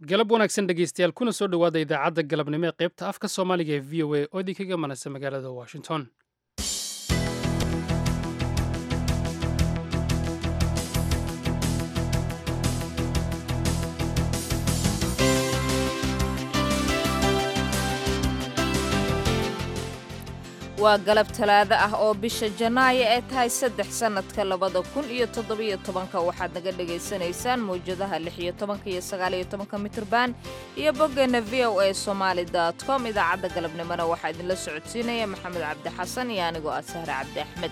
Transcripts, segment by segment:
galab wanaagsan dhegeystayaal kuna soo dhowaada idaacadda galabnimo ee qaybta afka soomaaliga ee v o a oo idinkaga manasa magaalada washington waa galab talaado ah oo bisha janaayo ee tahay saddex sannadka labada kun iyo toddobiyo tobanka waxaad naga dhegaysanaysaan mawjadaha lix iyo tobanka iyo sagaaliyo tobanka mitrban iyo boggeenna v o a somaali dot com idaacadda galabnimona waxaa idinla socodsiinaya maxamed cabdi xasan iyo anigoo ah sahre cabdi axmed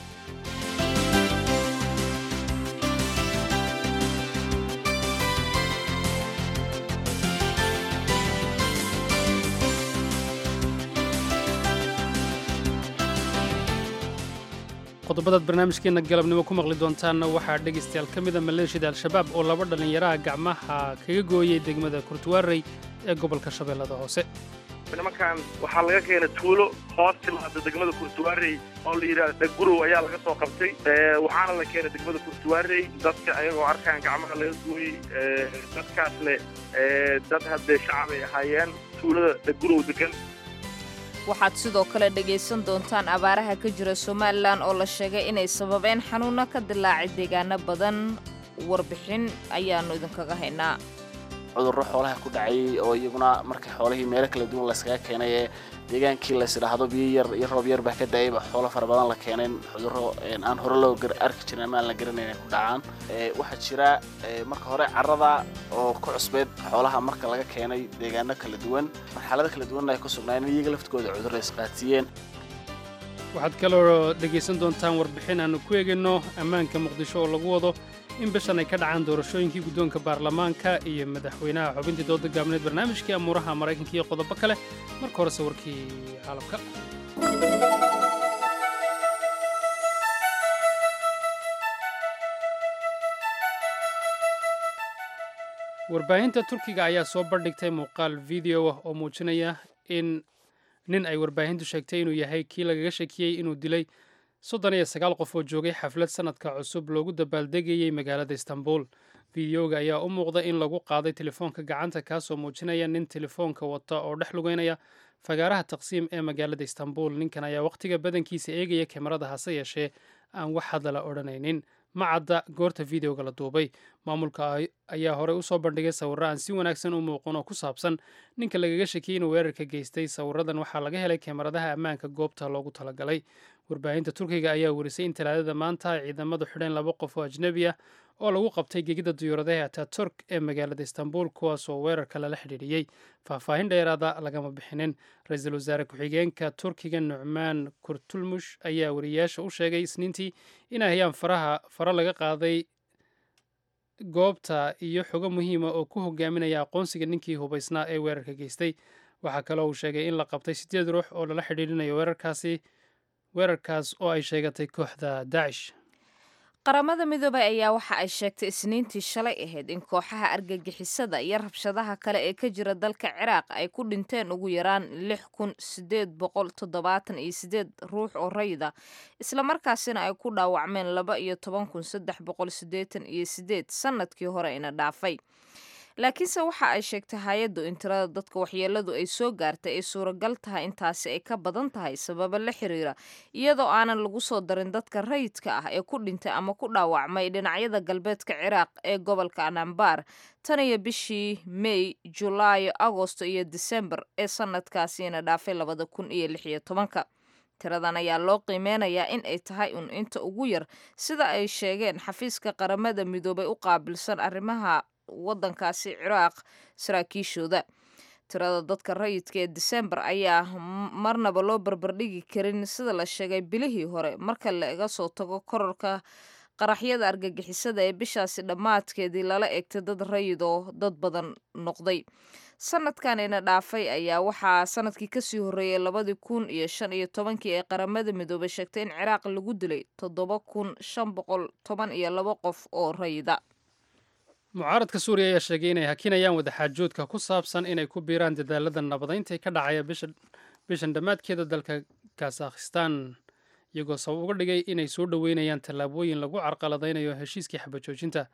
qodobadaad barnaamijkeenna galabnimo ku maqli doontaanna waxaa dhegaystayaal ka mida maleeshiyada al-shabaab oo laba dhallinyaraha gacmaha kaga gooyey degmada kurtuwaarey ee gobolka shabeellada hoose nimankan waxaa laga keenay tuulo hoos timaada degmada kurtuwaarey oo la yidhahda dhaggurow ayaa laga soo qabtay waxaana la keenay degmada kurtuwaarey dadka ayagoo arkaan gacmaha laga gooyey dadkaas leh dad haddee shacab ay ahaayeen tuulada dhaggurow degan waxaad sidoo kale dhegaysan doontaan abaaraha ka jira somalilan oo la sheegay inay sababeen xanuunno ka dilaacay deegaano badan warbixin ayaannu idinkaga haynaa cudurro xoolaha ku dhacayay oo iyaguna markay xoolihii meelo kala duwan layskaga keenay ee deegaankii laysdhaahdo biyo yar iyo roob yar baa ka da'ayba xoolo fara badan la keeneen cudurro aan hore loo arki jirin ama aan la garanayn ay ku dhacaan waxaa jira marka hore carrada oo ku cusbeed xoolaha marka laga keenay deegaano kala duwan marxalado kala duwanna ay ku sugnaayeen iyaga laftigooda cudurro isqaatiyeen waxaad kaloo dhegaysan doontaan warbixin aannu ku eegayno ammaanka muqdisho oo lagu wado in bishan ay ka dhacaan doorashooyinkii guddoonka baarlamaanka iyo madaxweynaha xubintii dooda gaabneed barnaamijkii amuuraha maraykanka iyo qodobo kale marka horese warkii caalamka warbaahinta turkiga ayaa soo bandhigtay muuqaal video ah oo muujinaya in nin ay warbaahintu sheegtay inuu yahay kii lagaga shakiyey inuu dilay soddon iyo sagaal qof oo joogay xaflad sannadka cusub loogu dabaaldegayey magaalada istanbul fideoga ayaa u muuqda in lagu qaaday telefoonka gacanta kaasoo muujinaya nin telefoonka wata oo dhex lugeynaya fagaaraha taqsiim ee magaalada istanbul ninkan ayaa wakhtiga badankiisa eegaya kamarada hase yeeshee aan wax hadala odhanaynin ma cadda goorta videoga la duubay maamulka ayaa horey usoo bandhigay sawirro aan si wanaagsan u muuqan oo ku saabsan ninka lagaga shakiyey inuu weerarka geystay sawiradan waxaa laga helay kamaradaha ammaanka goobta loogu talagalay warbaahinta turkiga ayaa werisay in talaadada maanta ay ciidamadu xidheen laba qof oo ajnebi ah oo lagu qabtay gegida duyuuradaha ataturk ee magaalada istanbul kuwaasoo weerarka lala xidhiidhiyey faahfaahin dheeraada lagama bixinin ra-iisul wasaare ku-xigeenka turkiga nucmaan kurtulmush ayaa wariyayaasha u sheegay isniintii inay hayaan faraha faro laga qaaday goobta iyo xogo muhiima oo ku hogaaminaya aqoonsiga ninkii hubaysnaa ee weerarka geystay waxaa kaloo uu sheegay in la qabtay siddeed ruux oo lala xidhiidhinayo weerarkaasi weerarkaas oo ay sheegatay kooxda daacish qaramada midoobay ayaa waxa ay sheegtay isniintii shalay ahayd in kooxaha argagixisada iyo rabshadaha kale ee ka jira dalka ciraaq ay ku dhinteen ugu yaraan lix kun sideed boqol toddobaatan iyo sideed ruux oo rayida islamarkaasina ay ku dhaawacmeen laba iyo toban kun saddex boqol siddeetan iyo sideed sannadkii hore ina dhaafay laakiinse waxa ay sheegtay hay-addu in tirada dadka waxyeeladu ay soo gaartay ay suuragal tahay intaasi ay ka badan tahay sababo la xiriira iyadoo aanan lagu soo darin dadka rayidka ah ee ku dhintay ama ku dhaawacmay dhinacyada galbeedka ciraaq ee gobolka anambar tan iyo bishii mey julaayo agosto iyo disembar ee sanadkaasiina dhaafay labada kun iyo lix iyo tobanka tiradan ayaa loo qiimeynayaa in ay tahay un inta ugu yar sida ay sheegeen xafiiska qaramada midoobay u qaabilsan arrimaha waddankaasi ciraaq saraakiishooda tirada dadka rayidka ee disembar ayaa marnaba loo barbardhigi karin sida la sheegay bilihii hore marka laga soo tago korarka qaraxyada argagixisada ee bishaasi dhammaadkeedii lala egtay dad rayid oo dad badan noqday sanadkanina dhaafay ayaa waxaa sanadkii kasii horreeyay labadii kun iyo shan iyo tobankii ee qaramada midoobay sheegtay in ciraaq lagu dilay toddoba kun shan boqol toban iyo labo qof oo rayida mucaaradka suuriya ayaa sheegay inay hakinayaan wadaxaajoodka ku saabsan inay ku biiraan dadaalada nabadaynta ka dhacaya bishan dhammaadkeeda dalka kazakhistan iyagoo sabab uga dhigay inay soo dhoweynayaan tallaabooyin lagu carqaladaynayo heshiiskii xabajoojinta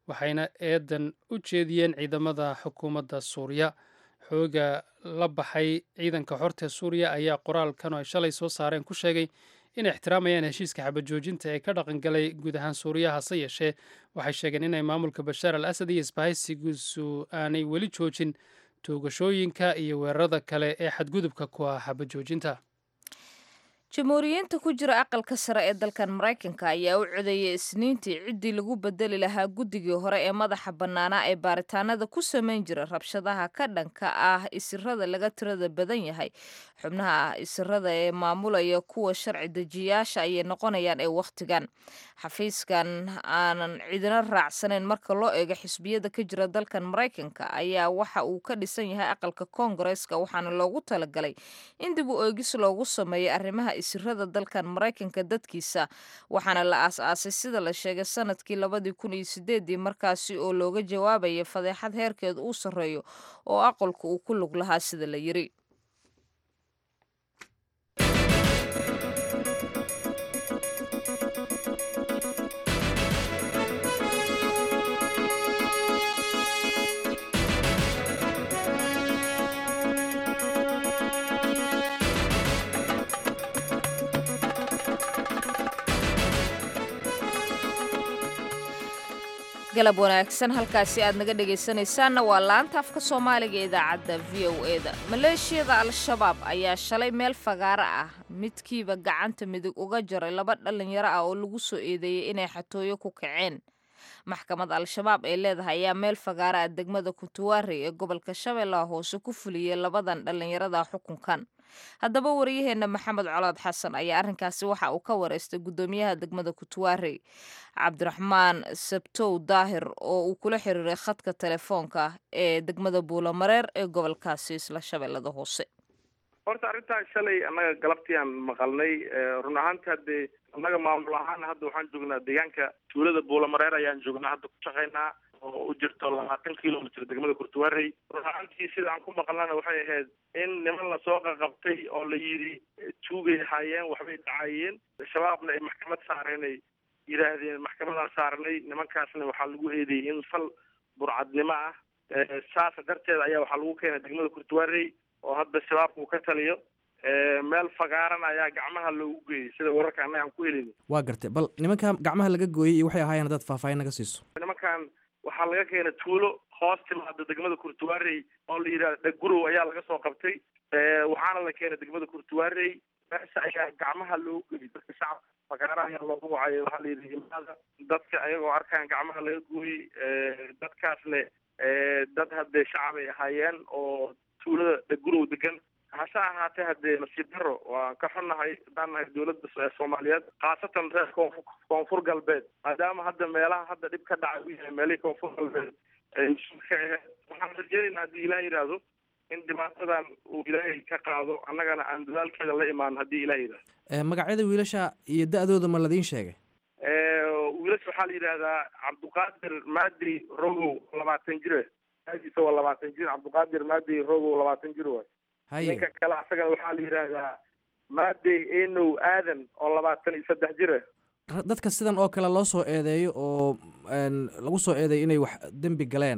waxayna eedan u jeediyeen ciidamada xukuumadda suuriya xooga la baxay ciidanka xorta suuriya ayaa qoraalkan oo ay shalay soo saareen ku sheegay inay ixtiraamayaan heshiiska xabajoojinta ee ka dhaqangalay guud ahaan suuriya hase yeeshee waxay sheegeen inay maamulka bashaar al asad iyo isbahaysigiisu aanay weli joojin toogashooyinka iyo weerarada kale ee xadgudubka ku ah xabajoojinta jamhuuriyiinta ku jira aqalka sare ee dalkan maraykanka ayaa u codeeyay isniintii ciddii lagu bedeli lahaa guddigii hore ee madaxa bannaanaa ee baaritaanada ku samayn jira rabshadaha ka dhanka ah isirada laga tirada badan yahay xubnaha isirada ee maamulaya kuwa sharci dejiyaasha ayay noqonayaan ee wakhtigan xafiiskan aanan cidina raacsanayn marka loo eego xisbiyada ka jira dalkan maraykanka ayaa waxa uu ka dhisan yahay aqalka koongareeska waxaana loogu talagalay in dib u eegis loogu sameeyo arrimaha isirada dalkan maraykanka dadkiisa waxaana la aas-aasay sida la sheegay sanadkii labadii kun iyo sideedii markaasi oo looga jawaabaya fadeexad heerkeed uu sarreeyo oo aqalku uu ku lug lahaa sida la yiri galab wanaagsan halkaasi aad naga dhegaysanaysaanna waa laanta afka soomaaliga ee idaacadda v o e da maleeshiyada al-shabaab ayaa shalay meel fagaaro ah midkiiba gacanta midig uga jaray laba dhalinyaro ah oo lagu soo eedeeyey inay xatooyo ku kaceen maxkamad al-shabaab ee leedahay ayaa meel fagaaro ah degmada kuntuwaarey ee gobolka shabeellaha hoose ku fuliyey labadan dhallinyarada xukunkan haddaba wariyaheenna maxamed colaad xasan ayaa arrinkaasi waxa uu ka wareystay guddoomiyaha degmada kutuwaarey cabdiraxmaan sabtow daahir oo uu kula xiriiray khadka telefoonka ee degmada buulamareer ee gobolkaasi isla shabeellada hoose horta arrintaas shalay annaga galabtii aan maqalnay run ahaanta haddee annaga maamul ahaan hadda waxaan joognaa deegaanka tuulada buulamareer ayaan joognaa hadda ku shaqaynaa oo u jirto labaatan kilomitr degmada kurtuwaarey run ahaantii sida aan ku maqlana waxay ahayd in niman lasoo qaqabtay oo la yidhi tuugay haayeen waxbay dhacayeen shabaabna ay maxkamad saareen ay yidhaahdeen maxkamadaan saarnay nimankaasna waxaa lagu eedeeyey in fal burcadnimo ah saas darteed ayaa waxaa lagu keenay degmada kurtuwaarey oo hadda shabaabka uu ka taliyo meel fagaaran ayaa gacmaha loogu geeyey sida wararka annaga aan ku helin waa gartay bal nimanka gacmaha laga gooyey iyo waxay ahaayeen haddaad faahfaahin naga siiso nimankan waxaa laga keenay tuulo hoos timaada degmada kurtuwaarey oo la yidhahda dhagurow ayaa laga soo qabtay waxaana la keenay degmada kurtuwaarey meesha ayaa gacmaha loogu geeyey dadka shacabka fagaara ayaa loogu wacay waxaa la yidhi imaada dadka ayagoo arkaan gacmaha laga gooyey dadkaasne dad haddee shacab ay ahaayeen oo tuulada dhagurow degan hase ahaatee haddee nasiib daro waan ka xunnahay haddaan nahay dowladda soomaaliyeed khaasatan reer koonfu koonfur galbeed maadaama hadda meelaha hadda dhib ka dhacay u yahay meelihii koonfur galbeed ka aheed waxaan rajeynaynaa haddii ilaah yidhaahdo in dhibaatadan uu ilaahay ka qaado annagana aan dadaalkeeda la imaan haddii ilaah yidhahdo magacyada wiilasha iyo da-dooda ma ladiin sheegay wiilasha waxaa la yidhaahdaa cabduqaadir maadi rogow labaatan jire aadiisa waa labaatan jir cabduqaadir maadi rogow labaatan jir waay ninka kale asagana waxaa la yidhaahdaa maadey enow aadan oo labaatan iyo saddex jire dadka sidan oo kale loo soo eedeeyo oo lagu soo eedeeyo inay wax dembi galeen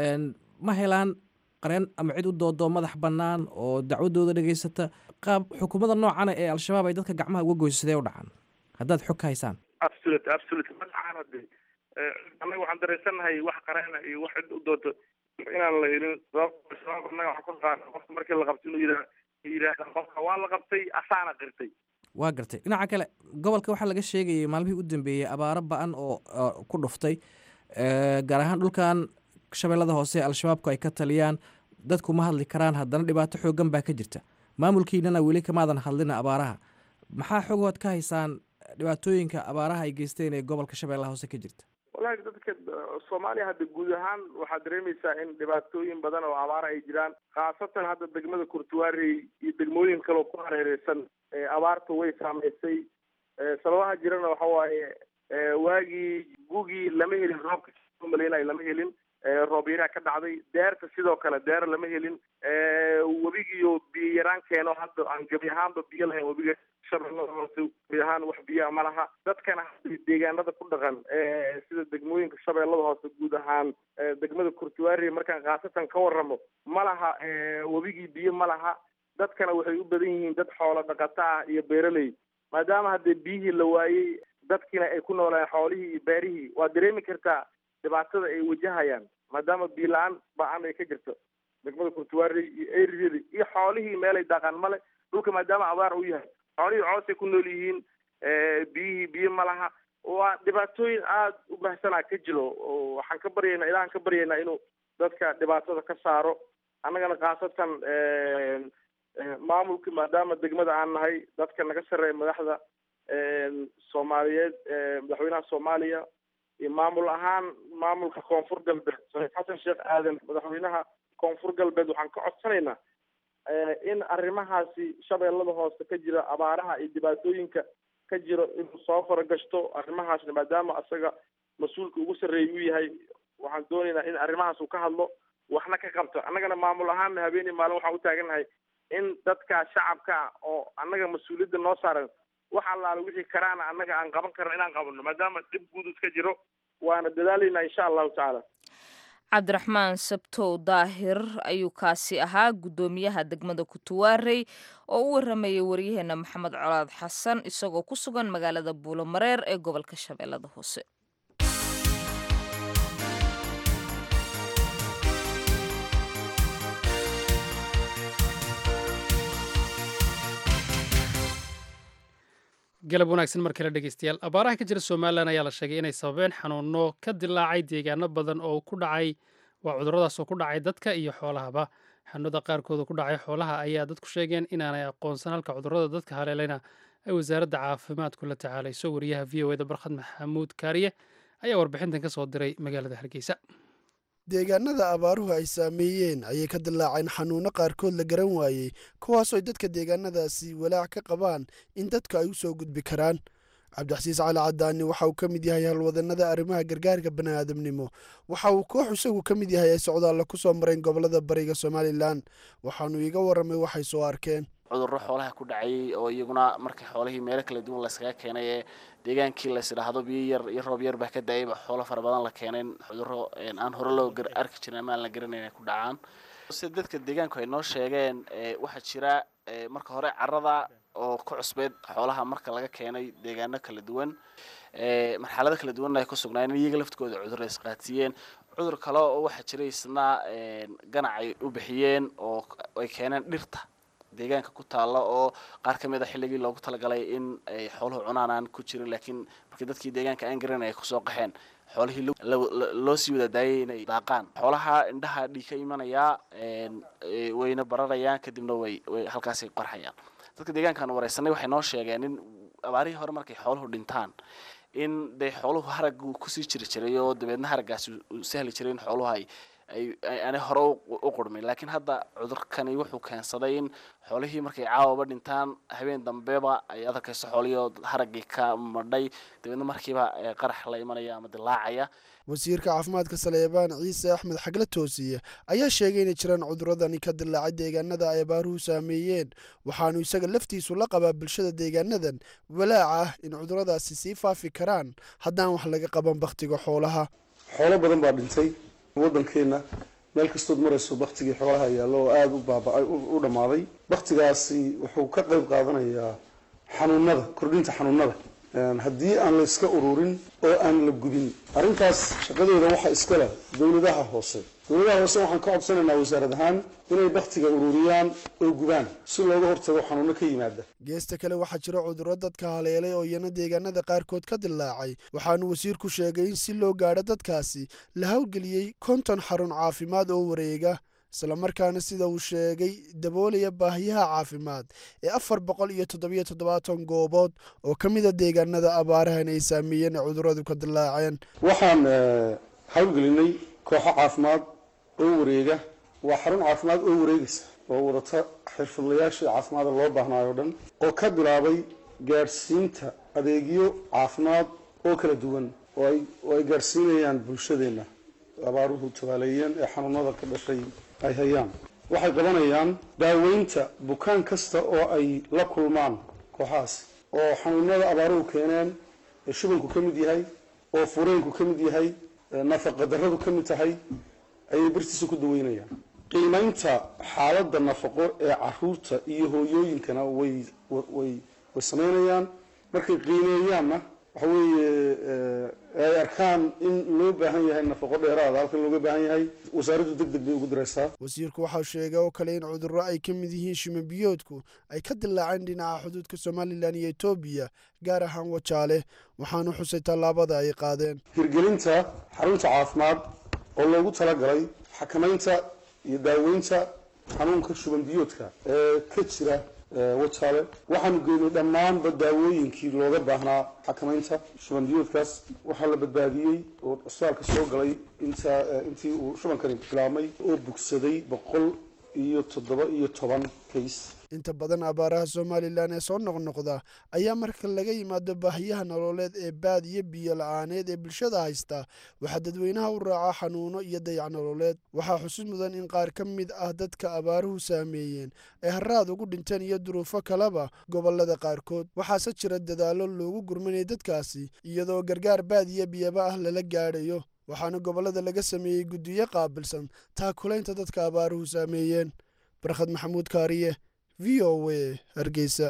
ma helaan qareen ama cid u doodo madax bannaan oo dacwadooda dhegaysata qaab xukuumadda noocana ee al-shabaab ay dadka gacmaha uga goyso sidee u dhacaan haddaad xog ka haysaan absolut absolut ma dhacaan hade annaga waxaan dareensannahay wax qareena iyo wax cid u doodo inaan la helin sababto shabaab annaga waxaan ku qaana qofka markii la qabto inuu yidha yidhaahda qofka waa la qabtay asaana qirtay waa gartay dhinaca kale gobolka waxaa laga sheegayay maalmihii u dambeeyey abaaro ba-an oo ku dhuftay gaar ahaan dhulkan shabeellada hoose al-shabaabku ay ka taliyaan dadku ma hadli karaan haddana dhibaato xooggan baa ka jirta maamulkiinana weli kamaadan hadlina abaaraha maxaa xogood ka haysaan dhibaatooyinka abaaraha ay geysteen ee gobolka shabeellaha hoose ka jirta walahi dadka soomaaliya hadda guud ahaan waxaad dareemaysaa in dhibaatooyin badan oo abaara ay jiraan khaasatan hadda degmada kurtuwaarey iyo degmooyin kale oo ku hareereysan abaarta way saameysay sababaha jirana waxa waaye waagii gugii lama helin roobka maleynayo lama helin roobyaraha ka dhacday deerta sidoo kale deer lama helin webigiyo biyo yaraan keeno hadda aan gebi ahaanba biyo lahayn webiga shabeellada hoose gebi ahaan wax biyaa ma laha dadkana deegaanada ku dhaqan sida degmooyinka shabeellada hoose guud ahaan degmada kurtuwaari markaan khaasatan ka waramo ma laha webigii biyo ma laha dadkana waxay u badan yihiin dad xoolo dhaqato ah iyo beeraley maadaama haddee biyihii la waayey dadkiina ay ku noolaan xoolihii iyo beerihii waa dareemi kartaa dhibaatada ay wajahayaan maadaama biyo la-aan ba-an ay ka jirto degmada kurtuwaari iyo eryada iyo xoolihii meelay daaqaan male dhulka maadaama abaar u yahay xoolihii coosay ku nool yihiin biyihii biyo ma laha waa dhibaatooyin aada u bahsanaa ka jiro oo waxaan ka baryaynaa ilahan ka baryaynaa inuu dadka dhibaatada ka saaro annagana khaasatan maamulka maadaama degmada aan nahay dadka naga sarreeya madaxda soomaaliyeed madaxweynaha soomaaliya iyo maamul ahaan maamulka koonfur galbeed saxiif xasan sheekh aadan madaxweynaha koonfur galbeed waxaan ka codsanaynaa in arrimahaasi shabeellada hoose ka jira abaaraha iyo dhibaatooyinka ka jiro inuu soo faragashto arrimahaasna maadaama asaga mas-uulka ugu sarreeya uu yahay waxaan doonaynaa in arrimahaas uu ka hadlo waxna ka qabto annagana maamul ahaanna habeenii maalin waxaan u taagannahay in dadka shacabka ah oo annaga mas-uuliyadda noo saaran wax allaala wixii karaana annaga aan qaban karno inaan qabano maadaama dhib guud iska jiro waana dadaalaynaa insha allahu tacaala cabdiraxmaan sabtow daahir ayuu kaasi ahaa guddoomiyaha degmada kutuwaarey oo u waramayay waryaheena maxamed colaad xasan isagoo ku sugan magaalada buulomareer ee gobolka shabeellada hoose galab wanaagsan mar kale dhegeystayaal abaaraha ka jira somalilan ayaa la sheegay inay sababeen xanuuno ka dilaacay deegaano badan oo ku dhacay waa cuduradaas oo ku dhacay dadka iyo xoolahaba xanuunada qaarkooda ku dhacay xoolaha ayaa dadku sheegeen inaanay aqoonsan halka cudurada dadka haleeleyna ay wasaaradda caafimaadku la tacaalayso wariyaha v o eda barkhad maxamuud kaariye ayaa warbixintan ka soo diray magaalada hargeysa deegaanada abaaruhu ay saameeyeen ayay ka dilaaceen xanuunno qaarkood la garan waayey kuwaasoo dadka deegaanadaasi walaac ka qabaan in dadku ay u soo gudbi karaan cabdixasiis cali cadaani waxa uu ka mid yahay halwadanada arrimaha gargaarka bani'aadamnimo waxa uu koox isagu ka mid yahay ay socdaalla ku soo mareen gobolada bariga somalilan waxaanu iiga warramay waxay soo arkeen cudurro xoolaha ku dhacay oo iyaguna markii xoolihii meelo kala duwan layskaga keenay ee deegaankii lays idhaahdo biyo yar iyo roob yar baa ka da-ayba xoolo fara badan la keeneen cudurro aan hore loo arki jirin ama aan la garanayn ay ku dhacaan sida dadka deegaanku ay noo sheegeen waxaa jira marka hore carada oo ku cusbeyd xoolaha marka laga keenay deegaano kala duwan marxalado kala duwanna ay ku sugnaayeen iyaga laftigooda cudur ay isqaatiyeen cudur kale oo waxaa jira isna ganac ay u bixiyeen oo ay keeneen dhirta deegaanka ku taalla oo qaar ka mid a xilligii loogu talagalay in ay xooluhu cunaan aan ku jirin laakiin markii dadkii deegaanka aan garanay ay kusoo qaxeen xoolihii loo sii wada daayay inay daaqaan xoolaha indhaha dhiig ka imanayaa wayna bararayaan kadibna way way halkaasay qarxayaan dadka deegaankaan wareysanay waxay noo sheegeen in abaarihii hore markay xooluhu dhintaan in dee xooluhu haraggu kusii jiri jiray oo dabeedna haraggaasi u sahli jiray in xooluhu ay ay aanay hore u qurmin laakiin hadda cudurkani wuxuu keensaday in xoolihii markay caawaba dhintaan habeen dambeba ay adarkayso xoolihii haraggii ka madhay dabeedna markiiba qarax la imanaya ama dilaacaya wasiirka caafimaadka saleebaan ciise axmed xagle toosiye ayaa sheegay inay jiraan cuduradani ka dilaacay deegaanada ay abaaruhu saameeyeen waxaanu isaga laftiisu la qabaa bulshada deegaanadan walaac ah in cuduradaasi sii faafi karaan haddaan wax laga qaban bakhtiga xoolaha xoolo badan baa dhintay waddankeenna meel kastood marayso baktigii xoolaha yaallo oo aada u baaba u dhammaaday baktigaasi wuxuu ka qayb qaadanayaa xanuunada kordhinta xanuunada haddii aan la iska ururin oo aan la gubin arrintaas shaqadooda waxaa iska leh dowladaha hoose dowladaha hoose waxaan ka codsanaynaa wasaarad ahaan inay baktiga ururiyaan oo gubaan si looga hortago xanuuno ka yimaada geesta kale waxaa jira cudurro dadka haleelay oo iyana deegaanada qaarkood ka dilaacay waxaanu wasiirku sheegay in si loo gaadho dadkaasi la howlgeliyey konton xarun caafimaad oo wareega islamarkaana sida uu sheegay daboolaya baahiyaha caafimaad ee afar boqol iyo toddobiyo toddobaatan goobood oo ka mida deegaanada abaarahan ay saameeyeen ee cuduradu ka dilaaceen waxaan howlgelinay kooxo caafimaad oo wareega waa xarun caafimaad oo wareegaysa oo wadata xirfadlayaashii caafimaada loo baahnaayo o dhan oo ka bilaabay gaadhsiinta adeegyo caafimaad oo kala duwan oo ay gaadhsiinayaan bulshadeenna abaaruhu tabaaleeyeen ee xanuunada ka dhashay ay hayaan waxay qabanayaan daaweynta bukaan kasta oo ay la kulmaan kooxahaas oo xanuunada abaaruhu keeneen ee shubanku ka mid yahay oo fureenku ka mid yahay nafaqa darradu ka mid tahay ayay birtiisa ku daweynayaan qiimaynta xaaladda nafaqo ee caruurta iyo hooyooyinkana way way way sameynayaan markay qiimeeyaanna waxa weeye ay arkaan in loo baahan yahay nafaqo dheeraada halkan looga baahan yahay wasaaraddu deg deg bay ugu diraysaa wasiirku waxau sheegay oo kale in cudurro ay ka mid yihiin shimabiyoodku ay ka dilaaceen dhinaca xuduudka somalilan iyo etoobiya gaar ahaan wajaale waxaanu xusay tallaabada ay qaadeen hirgelinta xarunta caafimaad oo loogu talagalay xakamaynta iyo daaweynta xanuunka shuban biyoodka ee ka jira wajaale waxaanu geynay dhammaanba daawooyinkii looga baahnaa xakamaynta shuban biyoodkaas waxaa la badbaadiyey oo isbitaalka soo galay inta intii uu shubankani bilaabmay oo bugsaday boqol iyo toddoba iyo toban kays inta badan abaaraha somalilan ee soo noqnoqda ayaa marka laga yimaado baahiyaha nololeed ee baad iyo biyo la-aaneed ee bulshada haysta waxaa dadweynaha u raaca xanuuno iyo dayac nololeed waxaa xusid mudan in qaar ka mid ah dadka abaaruhu saameeyeen ay haraad ugu dhinteen iyo duruufo kaleba gobolada qaarkood waxaase jira dadaallo loogu gurmanaya dadkaasi iyadoo gargaar baad iyo biyaba ah lala gaadhayo waxaana gobollada laga sameeyey guddiyo qaabilsan taakulaynta dadka abaaruhu saameeyeen barkhad maxamuud kaariye v o a hargeysa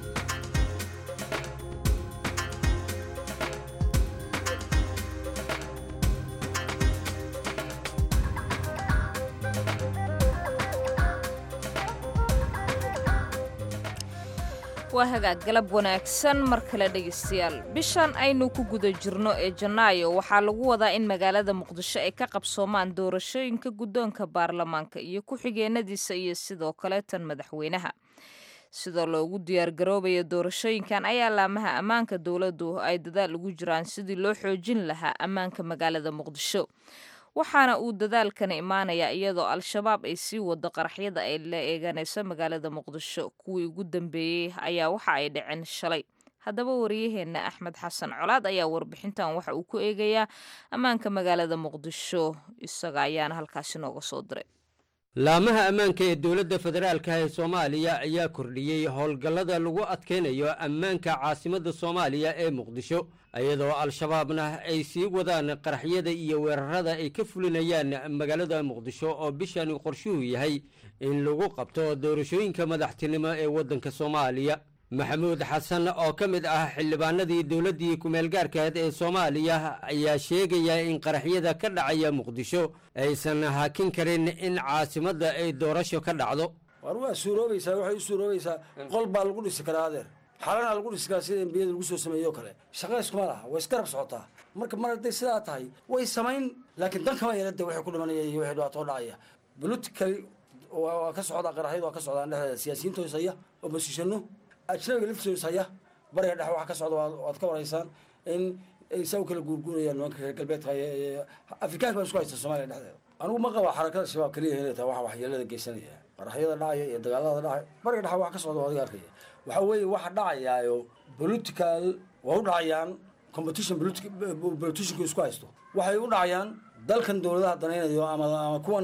waa hagaag galab wanaagsan mar kale dhegaystayaal bishan aynu ku guda jirno ee janaayo waxaa lagu wadaa in magaalada muqdisho ay ka qabsoomaan doorashooyinka guddoonka baarlamaanka iyo ku-xigeenadiisa iyo sidoo kale tan madaxweynaha sidoo loogu diyaargaroobayo doorashooyinkan ayaa laamaha ammaanka dowladdu ay dadaal ugu jiraan sidii loo xoojin lahaa ammaanka magaalada muqdisho waxaana uu dadaalkana imaanayaa iyadoo al-shabaab ay sii wado qaraxyada ay la eeganayso magaalada muqdisho kuwii ugu dambeeyey ayaa waxa ay dhaceen shalay haddaba wariyaheenna axmed xasan colaad ayaa warbixintan waxa uu ku eegayaa ammaanka magaalada muqdisho isaga ayaana halkaasi nooga soo diray laamaha ammaanka ee dowladda federaalka ee soomaaliya ayaa kordhiyey howlgallada lagu adkaynayo ammaanka caasimadda soomaaliya ee muqdisho iyadoo al-shabaabna ay sii wadaan qaraxyada iyo weerarada ay ka fulinayaan magaalada muqdisho oo bishani qorshuhu yahay in lagu qabto doorashooyinka madaxtinimo ee waddanka soomaaliya maxamuud xasan oo ka mid ah xildhibaanadii dowladdii ku-meelgaarkaed ee soomaaliya ayaa sheegaya in qaraxyada ka dhacaya muqdisho aysan hakin karin in caasimadda ay doorasho ka dhacdo war waa suuroobaysaa waxay u suuroobaysaa qol baa lagu dhisi karaa adeer xalana lagu dhisi karaa sida embiyada lagu soo sameeyo kale shaqayskuma laha way isgarab socotaa marka mar hadday sidaa tahay way samayn laakiin dan kama yeelada waxay ku dhimanaya iyo waxay dhibaatoo dhacaya politically waa ka socdaa qaraxyada waa ka socdaan dhexdeeda siyaasiyiinta hoosaya oo masiishano ajnabiga laftiisa haya bariga dhexe waxa ka socda waad ka waraysaan in ay saa u kala guurguurayaan nimanka reer galbeedka afrikaanka baa isku haysta soomaaliya dhexdeeda anigu ma qaba xarakada shabaab keliya inay tahay waxa waxyeelada geysanaya qaraxyada dhacaya iyo dagaalada dhacaya bariga dhexe waxa ka socda waa adiga arkaya waxa weeye waxa dhacayaayo political waa u dhacayaan competition politicianku isku haysto waxay u dhacayaan dalkan dowladaha danaynayo ama ama kuwan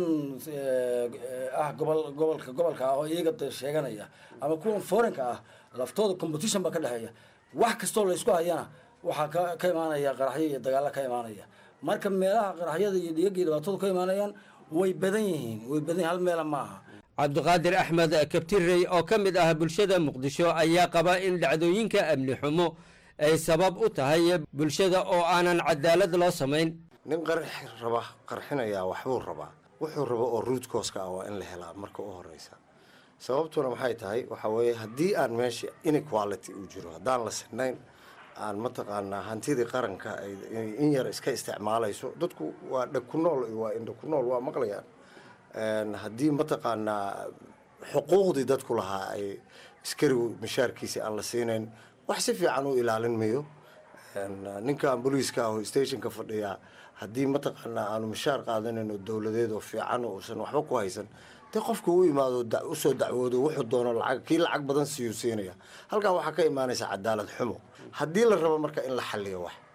ah gobol gobolka gobolka ah oo iyaga sheeganaya ama kuwan foreign-ka ah laftooda competition baa ka dhexeeya wax kastoo laysku hayana waxaa ka ka imaanaya qaraxyo iyo dagaalo ka imaanaya marka meelaha qaraxyada iyo dhigaga iyo dhibaatadu ka imaanayaan way badan yihiin way badan yihin hal meela ma aha cabdiqaadir axmed kabtirey oo ka mid ah bulshada muqdisho ayaa qaba in dhacdooyinka amni xumo ay sabab u tahay bulshada oo aanan cadaalad loo samayn nin qarxi raba qarxinayaa waxbuu rabaa wuxuu rabo oo ruudkooska ah waa in la helaa marka u horeysa sababtuna maxay tahay waxaa weeye haddii aan meesha inequality uu jiro haddaan la sinayn aan mataqaanaa hantidii qaranka ay in yar iska isticmaalayso dadku waa dheg ku nool waa indha ku nool waa maqlayaan haddii mataqaanaa xuquuqdii dadku lahaa ay askarigu mishaarkiisi aan la siinayn wax si fiican u ilaalin mayo ninkan booliiska ah oo stationka fadhiya haddii mataqaanaa aanu mishaar qaadanayno dowladeed oo fiican uusan waxba ku haysan dee qofka u imaado usoo dacwoodo wuxuu doono lacag kii lacag badan siiyuu siinaya halkaa waxaa ka imaanaysa cadaalad xumo haddii la rabo marka in la xaliyo wax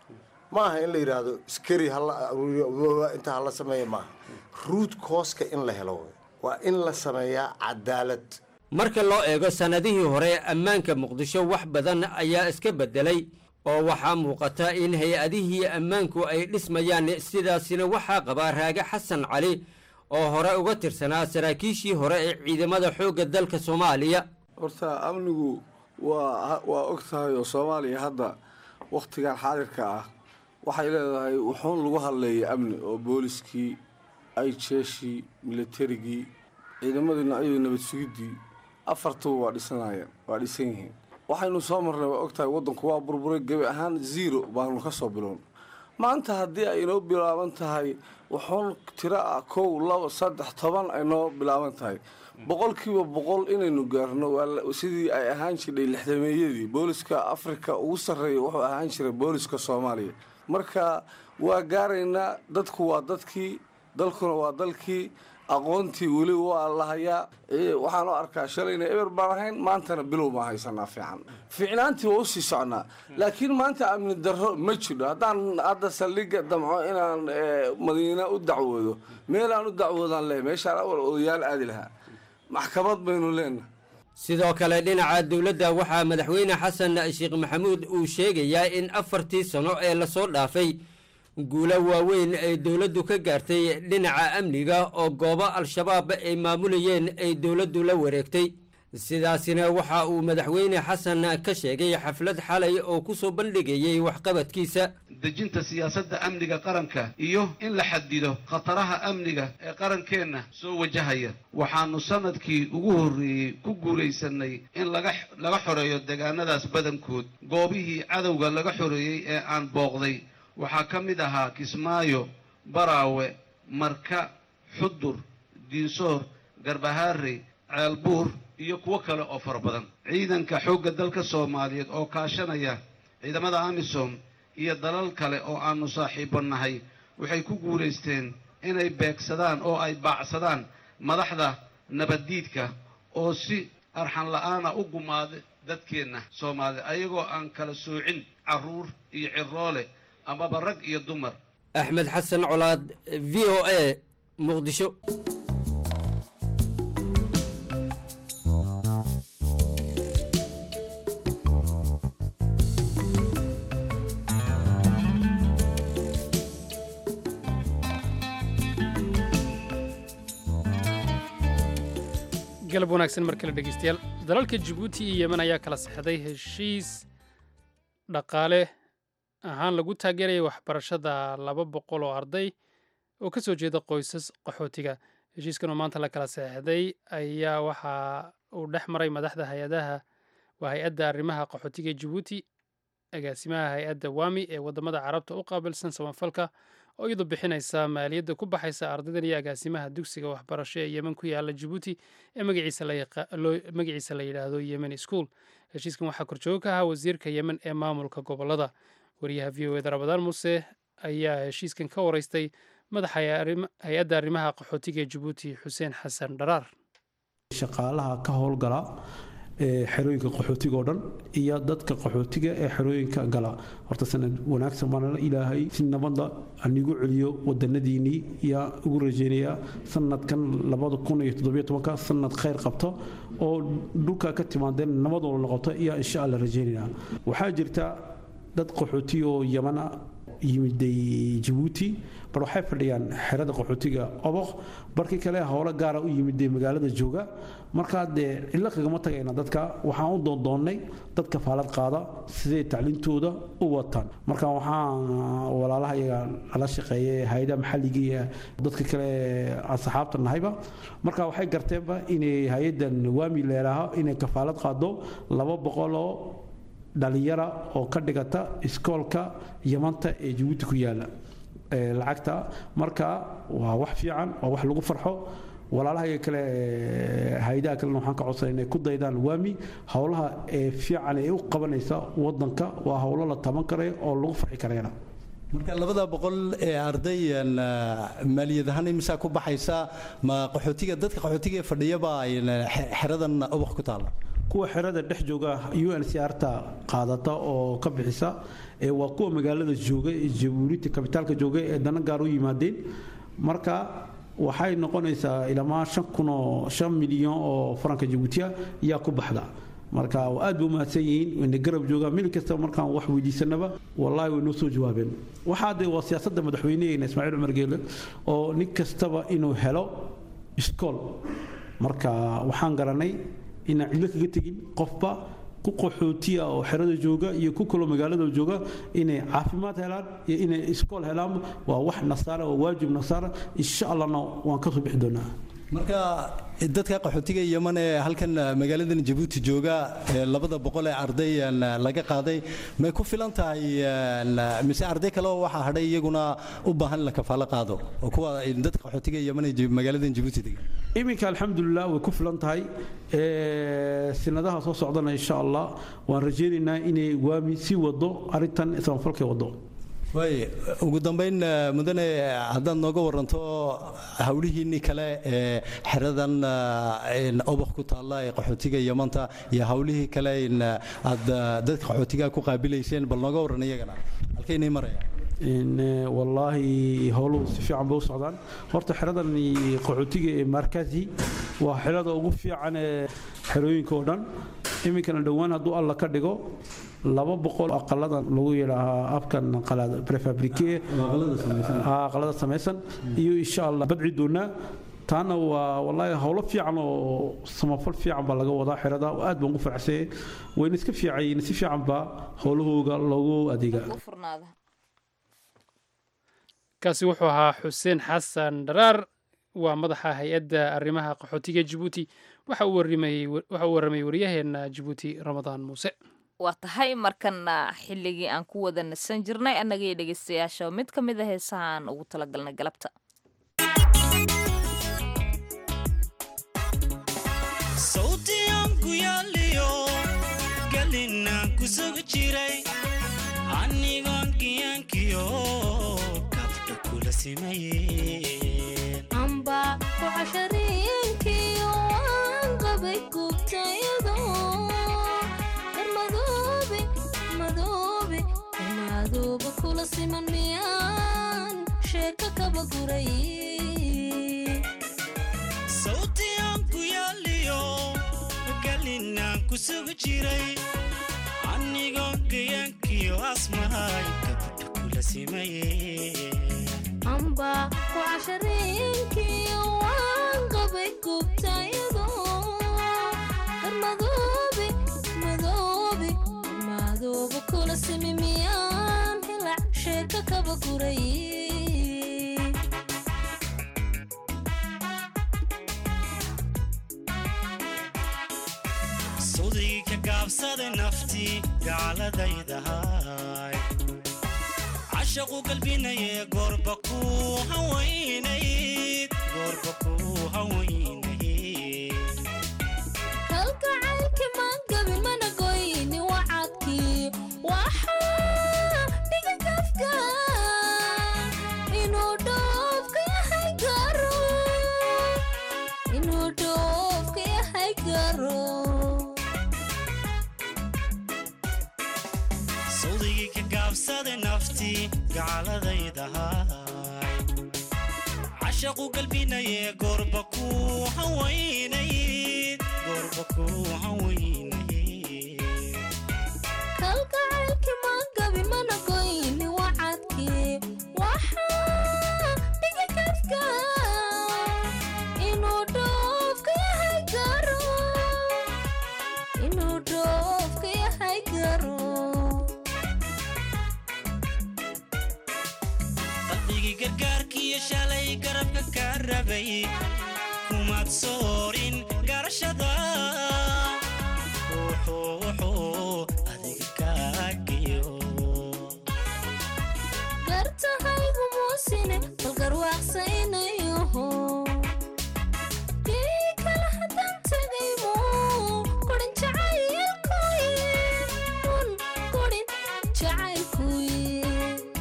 ma aha in la yidhaahdo iskari hala aruuriyo inta hala sameeya maaha ruud kooska in la helo wey. waa in la sameeyaa cadaalad marka loo eego sannadihii hore ammaanka muqdisho wax badan ayaa iska beddelay oo waxaa muuqata in hay-adihii ammaanku ay dhismayaan sidaasina waxaa qabaa raage xasan cali oo hore uga tirsanaa saraakiishii hore ee ciidamada xoogga dalka soomaaliya horta amnigu waa waa og tahay oo soomaaliya hadda wakhtigan xaadirka ah waxay leedahay wuxuun lagu hadleeyay amni oo booliskii ayjeeshii milatarigii ciidamadii noocyadii nabad sugiddii afartuba waa dhisanayeen waa dhisan yihiin waxaynu soo marnay waa og tahay waddanku waa burburay gebi ahaan zero baanu ka soo bilown maanta haddii ay inoo bilaaban tahay wuxuun tiro ah kow laba saddex toban ay noo bilaaban tahay boqolkiiba boqol inaynu gaarno waa la- sidii ay ahaan jirdhay lixdameeyadii booliska afrika ugu sarreeya wuxuu ahaan jiray booliska soomaaliya marka waa gaaraynaa dadku waa dadkii dalkuna waa dalkii aqoontii weli waa la hayaa Ee, waxaan u arkaa shalayna eber baan ahayn maantana bilow baan haysanaa fiican fiicnaantii waa usii socnaa laakiin maanta amni darro ma jiro haddaan hadda saldhigga damco inaan ee, madiina u dacwoodo meelaan u dacwoodaan leeyahay meeshaan awal odayaal aadi lahaa maxkamad baynu leenahay sidoo kale dhinaca dowladda waxaa madaxweyne xasan sheekh maxamuud uu sheegayaa in afartii sano ee lasoo dhaafay guulo waaweyn ay dowladdu ka gaartay dhinaca amniga oo goobo al-shabaab ay maamulayeen ay dowladdu la wareegtay sidaasina waxa uu madaxweyne xasan ka sheegay xaflad xalay oo ku soo bandhigayey waxqabadkiisa dejinta siyaasadda amniga qaranka iyo in la xadido khataraha amniga ee qarankeenna soo wajahaya waxaannu sannadkii ugu horreeyey ku guulaysanay in laga laga xoreeyo deegaanadaas badankood goobihii cadowga laga xoreeyey ee aan booqday waxaa ka mid ahaa kismaayo baraawe marka xudur diinsoor garbahaarey ceelbuur iyo kuwo kale oo fara badan ciidanka xoogga dalka soomaaliyeed oo kaashanaya ciidamada amisom iyo dalal kale oo aannu saaxiibbo nahay waxay ku guulaysteen inay beegsadaan oo ay baacsadaan madaxda nabaddiidka oo si arxan la'aana u gumaada dadkeenna soomaalida ayagoo aan kala soocin carruur iyo ciroole amaba rag iyo dumar axmed xasan colaad v o a muqdisho galab wanaagsan mar kale dhegeystayaal dalalka jabuuti iyo yemen ayaa kala sexday heshiis dhaqaale ahaan lagu taageeraya waxbarashada laba boqol oo arday oo ka soo jeeda qoysas qaxootiga heshiiskan oo maanta la kala seexday ayaa waxa uu dhex maray madaxda hay-adaha waa hay-adda arrimaha qaxootiga jabuuti agaasimaha hay-adda wami ee wadamada carabta u qaabilsan samafalka oo iyadoo bixinaysa maaliyadda ku baxaysa ardaydan iyo agaasimaha dugsiga waxbarasho ee yemen ku yaala jabuuti ee magaciisa la yidhaahdo yemen school heshiiskan waxaa korjoogo ka ahaa wasiirka yemen ee maamulka gobolada wariyaha v o eda rabadaan muuse ayaa heshiiskan ka wareystay madaxa hay-adda arrimaha qaxootiga ee jabuuti xuseen xasan dharaar shaqaalaha ka howlgala ee xerooyinka qaxootiga oo dhan iyo dadka qaxootiga ee xerooyinka gala horta sanad wanaagsan baana ilaahay si nabadda anigu celiyo wadanadiinnii yaa ugu rajaynayaa sanadkan labada kun iyo toddobiyo tobanka sanad khayr qabto oo dhulka ka timaadeen nabadooda noqoto iyaa insha alla rajaynaynaa waxaa jirta dad qaxootiga oo yamana yimiday jabuuti bar waxay fadhiyaan xerada qaxootiga oboq barkii kale howlo gaara u yimiday magaalada jooga markaa dee cillo kagama tagayna dadka waxaan u doondoonnay dadka faalad qaada siday tacliintooda u wataan marka waxaan walaalaha iyaga nala shaqeeyay hay-adaha maxalliga iyo dadka kale asxaabta nahayba marka waxay garteenba inay hay-addan waami leelaaha inay kafaalad qaado laba boqoloo dhalinyara oo ka dhigata iskoolka yamanta ee jabuuti ku yaala lacagta marka waa wax fiican waa wax lagu farxo walaalaha kale hay-adaha kalena waxaan ka codsanay inay ku daydaan waami howlaha ee fiican ee u qabanaysa wadanka waa howlo la taban karayo oo lagu farxi karayna marka labada boqol ee arday maaliyad ahaan imisaa ku baxaysa ma qaxootiga dadka qaxootiga ee fadhiyaba xeradan ubax ku taala kuwa xerada dhex jooga u n c r ta qaadata oo ka bixisa ee waa kuwa magaalada jooga ee jabuuti kabitaalka jooga ee dana gaar u yimaadeen marka waxay noqonaysaa ilamaa shan kun oo shan milyan oo faranka jabuutiya yaa ku baxda marka aad bay u mahadsan yihiin wayna garab joogaan mil kasta markaan wax weydiisanaba wallaahi way noo soo jawaabeen waxaa de waa siyaasadda madaxweyneheena ismaaciil cumar geele oo nin kastaba inuu helo iskool marka waxaan garanay inaan cidlo kaga tegin qofba ku qaxootiya oo xerada jooga iyo ku kaloo magaalada jooga inay caafimaad helaan iyo inay iskool helaan waa wax nasaara waa waajib nasaara insha allahna waan ka soo bixi doonaa marka dadka qaxootiga yeman ee halkan magaaladan jabuuti jooga ee labada boqol ee arday laga qaaday may ku filan tahay mise arday kale oo waxaa hadhay iyaguna u baahan in la kafaalo qaado oo kuwa dadka qaxootiga yeman ee magaaladan jabuuti degan iminka alxamdulilah way ku filan tahay sinadaha soo socdana insha allah waan rajaynaynaa inay waami sii wado arrintan samafalkay wado waay ugu dambayn mudane haddaad nooga waranto hawlihiinii kale ee xeradan obak ku taalla ee qaxootiga yamanta iyo hawlihii kale aad dadka qaxootiga ku qaabilayseen bal nooga waran iyagana halkaynay maraya wallaahi howluhu si fiican bay u socdaan horta xeradan qaxootiga ee markazi waa xerada ugu fiican ee xerooyinka oo dhan iminkana dhowaan hadduu alla ka dhigo laba boqol aqaladan lagu yidhaahaa afkan prefabrike aqalada samaysan iyo insha allah badci doonaa taana waa wallaahi howlo fiican oo samafal fiican baa laga wadaa xerada aad baan ugu faraxsanyay wayna iska fiicayiin si fiican baa howlahooga loogu adeegaa kaasi wuxuu ahaa xuseen xasan dharaar waa madaxa hay-adda arrimaha qaxootiga jabuuti waxa uu warramayey waryaheena jabuuti ramadaan muuse waa tahay markana xilligii aan ku wada nasan jirnay annagaiyo dhegaystayaasha mid ka mid a heesaha aan ugu talagalnay galabta sawtiyanku yaaliyo galinaan ku sugi jiray anigoon kiyankiyo kabdha kula simayeen amba ku cashariinkiyo waan qabay gubtayado darmadoobe madoobe madooba kula siman miyaan sheeka kaba guray sawtiyanku yaaliyo galinaan ku sugi jiray anigoon kiyankiyo asmahay kabdha kula simayeen amba ku cashariinkiyo waan qabay gubtayado darmadoobe madoobe madooba kula simi miyaan hilac sheeka kaba guray sudii ka gaabsada naftii gaaladaydahay cashaqu galbinaye goorba ku hawaynayd goorba ku hawaynayd kalgacaylki maan gabin mana goyni wacadkii waxaa dhiga gafka inuu dhoofka yahay garo inuu dhoofka yahay garo sawdigii ka gaabsada naftii gaaladaydahay cashaqu galbinaye goorba ku hawaynayd goorba ku hawaynayd kalgacaylki maan gabin mana goyni wacadkii waxaa dhiga gafka inuu dhoofka yahay garo inuu dhoofka yahay garo qalbigii gargaarkiiyo shalay garabka ka rabay kumaad soorin garashada wuxuu wuxuu adiga kaagiyo gartahaygu muusine bal garwaaqsaynayoho kii kale haddaan tegaymo korin jacaylkuye un korin jacaylkuye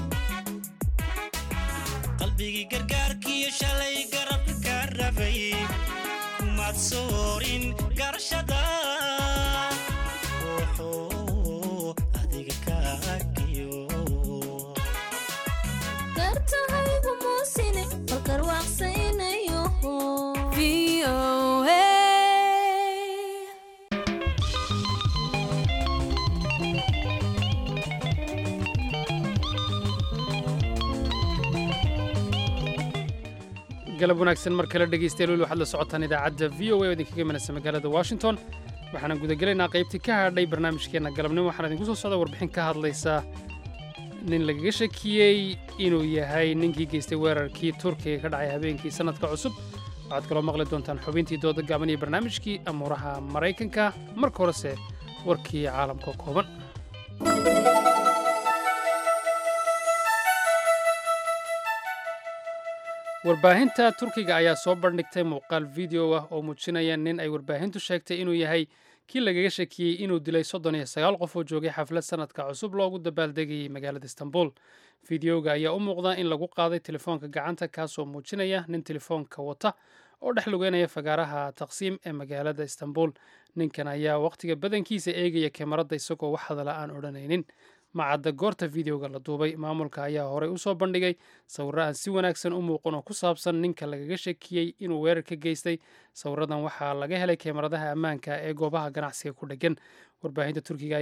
qalbigii gargaarkiiyo shalay garabka ka rabay kumaad soorin garashada ruuxu adiga kaagiyo gartahaygu muusine balkar waaqsaynayo galab wanaagsan mar kale dhegaystayaal weli waxaad la socotaan idaacadda v o a oo idinkaga imanaysa magaalada washington waxaana gudagelaynaa qaybtii ka hadhay barnaamijkeenna galabnimo waxaana idinku soo socda warbixin ka hadlaysa nin lagaga shakiyey inuu yahay ninkii geystay weerarkii turkiga ka dhacay habeenkii sannadka cusub waxaad kaloo maqli doontaan xubintii dooda gaaban iyo barnaamijkii amuuraha maraykanka marka horese warkii caalamka kooban warbaahinta turkiga ayaa soo bandhigtay muuqaal video ah oo muujinaya nin ay warbaahintu sheegtay inuu yahay kii lagaga shakiyey inuu dilay soddon iyo sagaal qof oo joogay xaflad sannadka cusub loogu dabaaldegayay magaalada istanbul fideoga ayaa u muuqda in lagu qaaday telefoonka gacanta kaasoo muujinaya nin telefoonka wata oo dhex lugeynaya fagaaraha taqsiim ee magaalada istanbul ninkan ayaa wakhtiga badankiisa eegaya kamarada isagoo wax hadala aan odhanaynin macadda goorta videoga la duubay maamulka ayaa horey u soo bandhigay sawirro aan si wanaagsan u muuqan oo ku saabsan ninka lagaga shakiyey inuu weerar ka geystay sawiradan waxaa laga helay kamaradaha ammaanka ee goobaha ganacsiga ku dheggan warbaahinta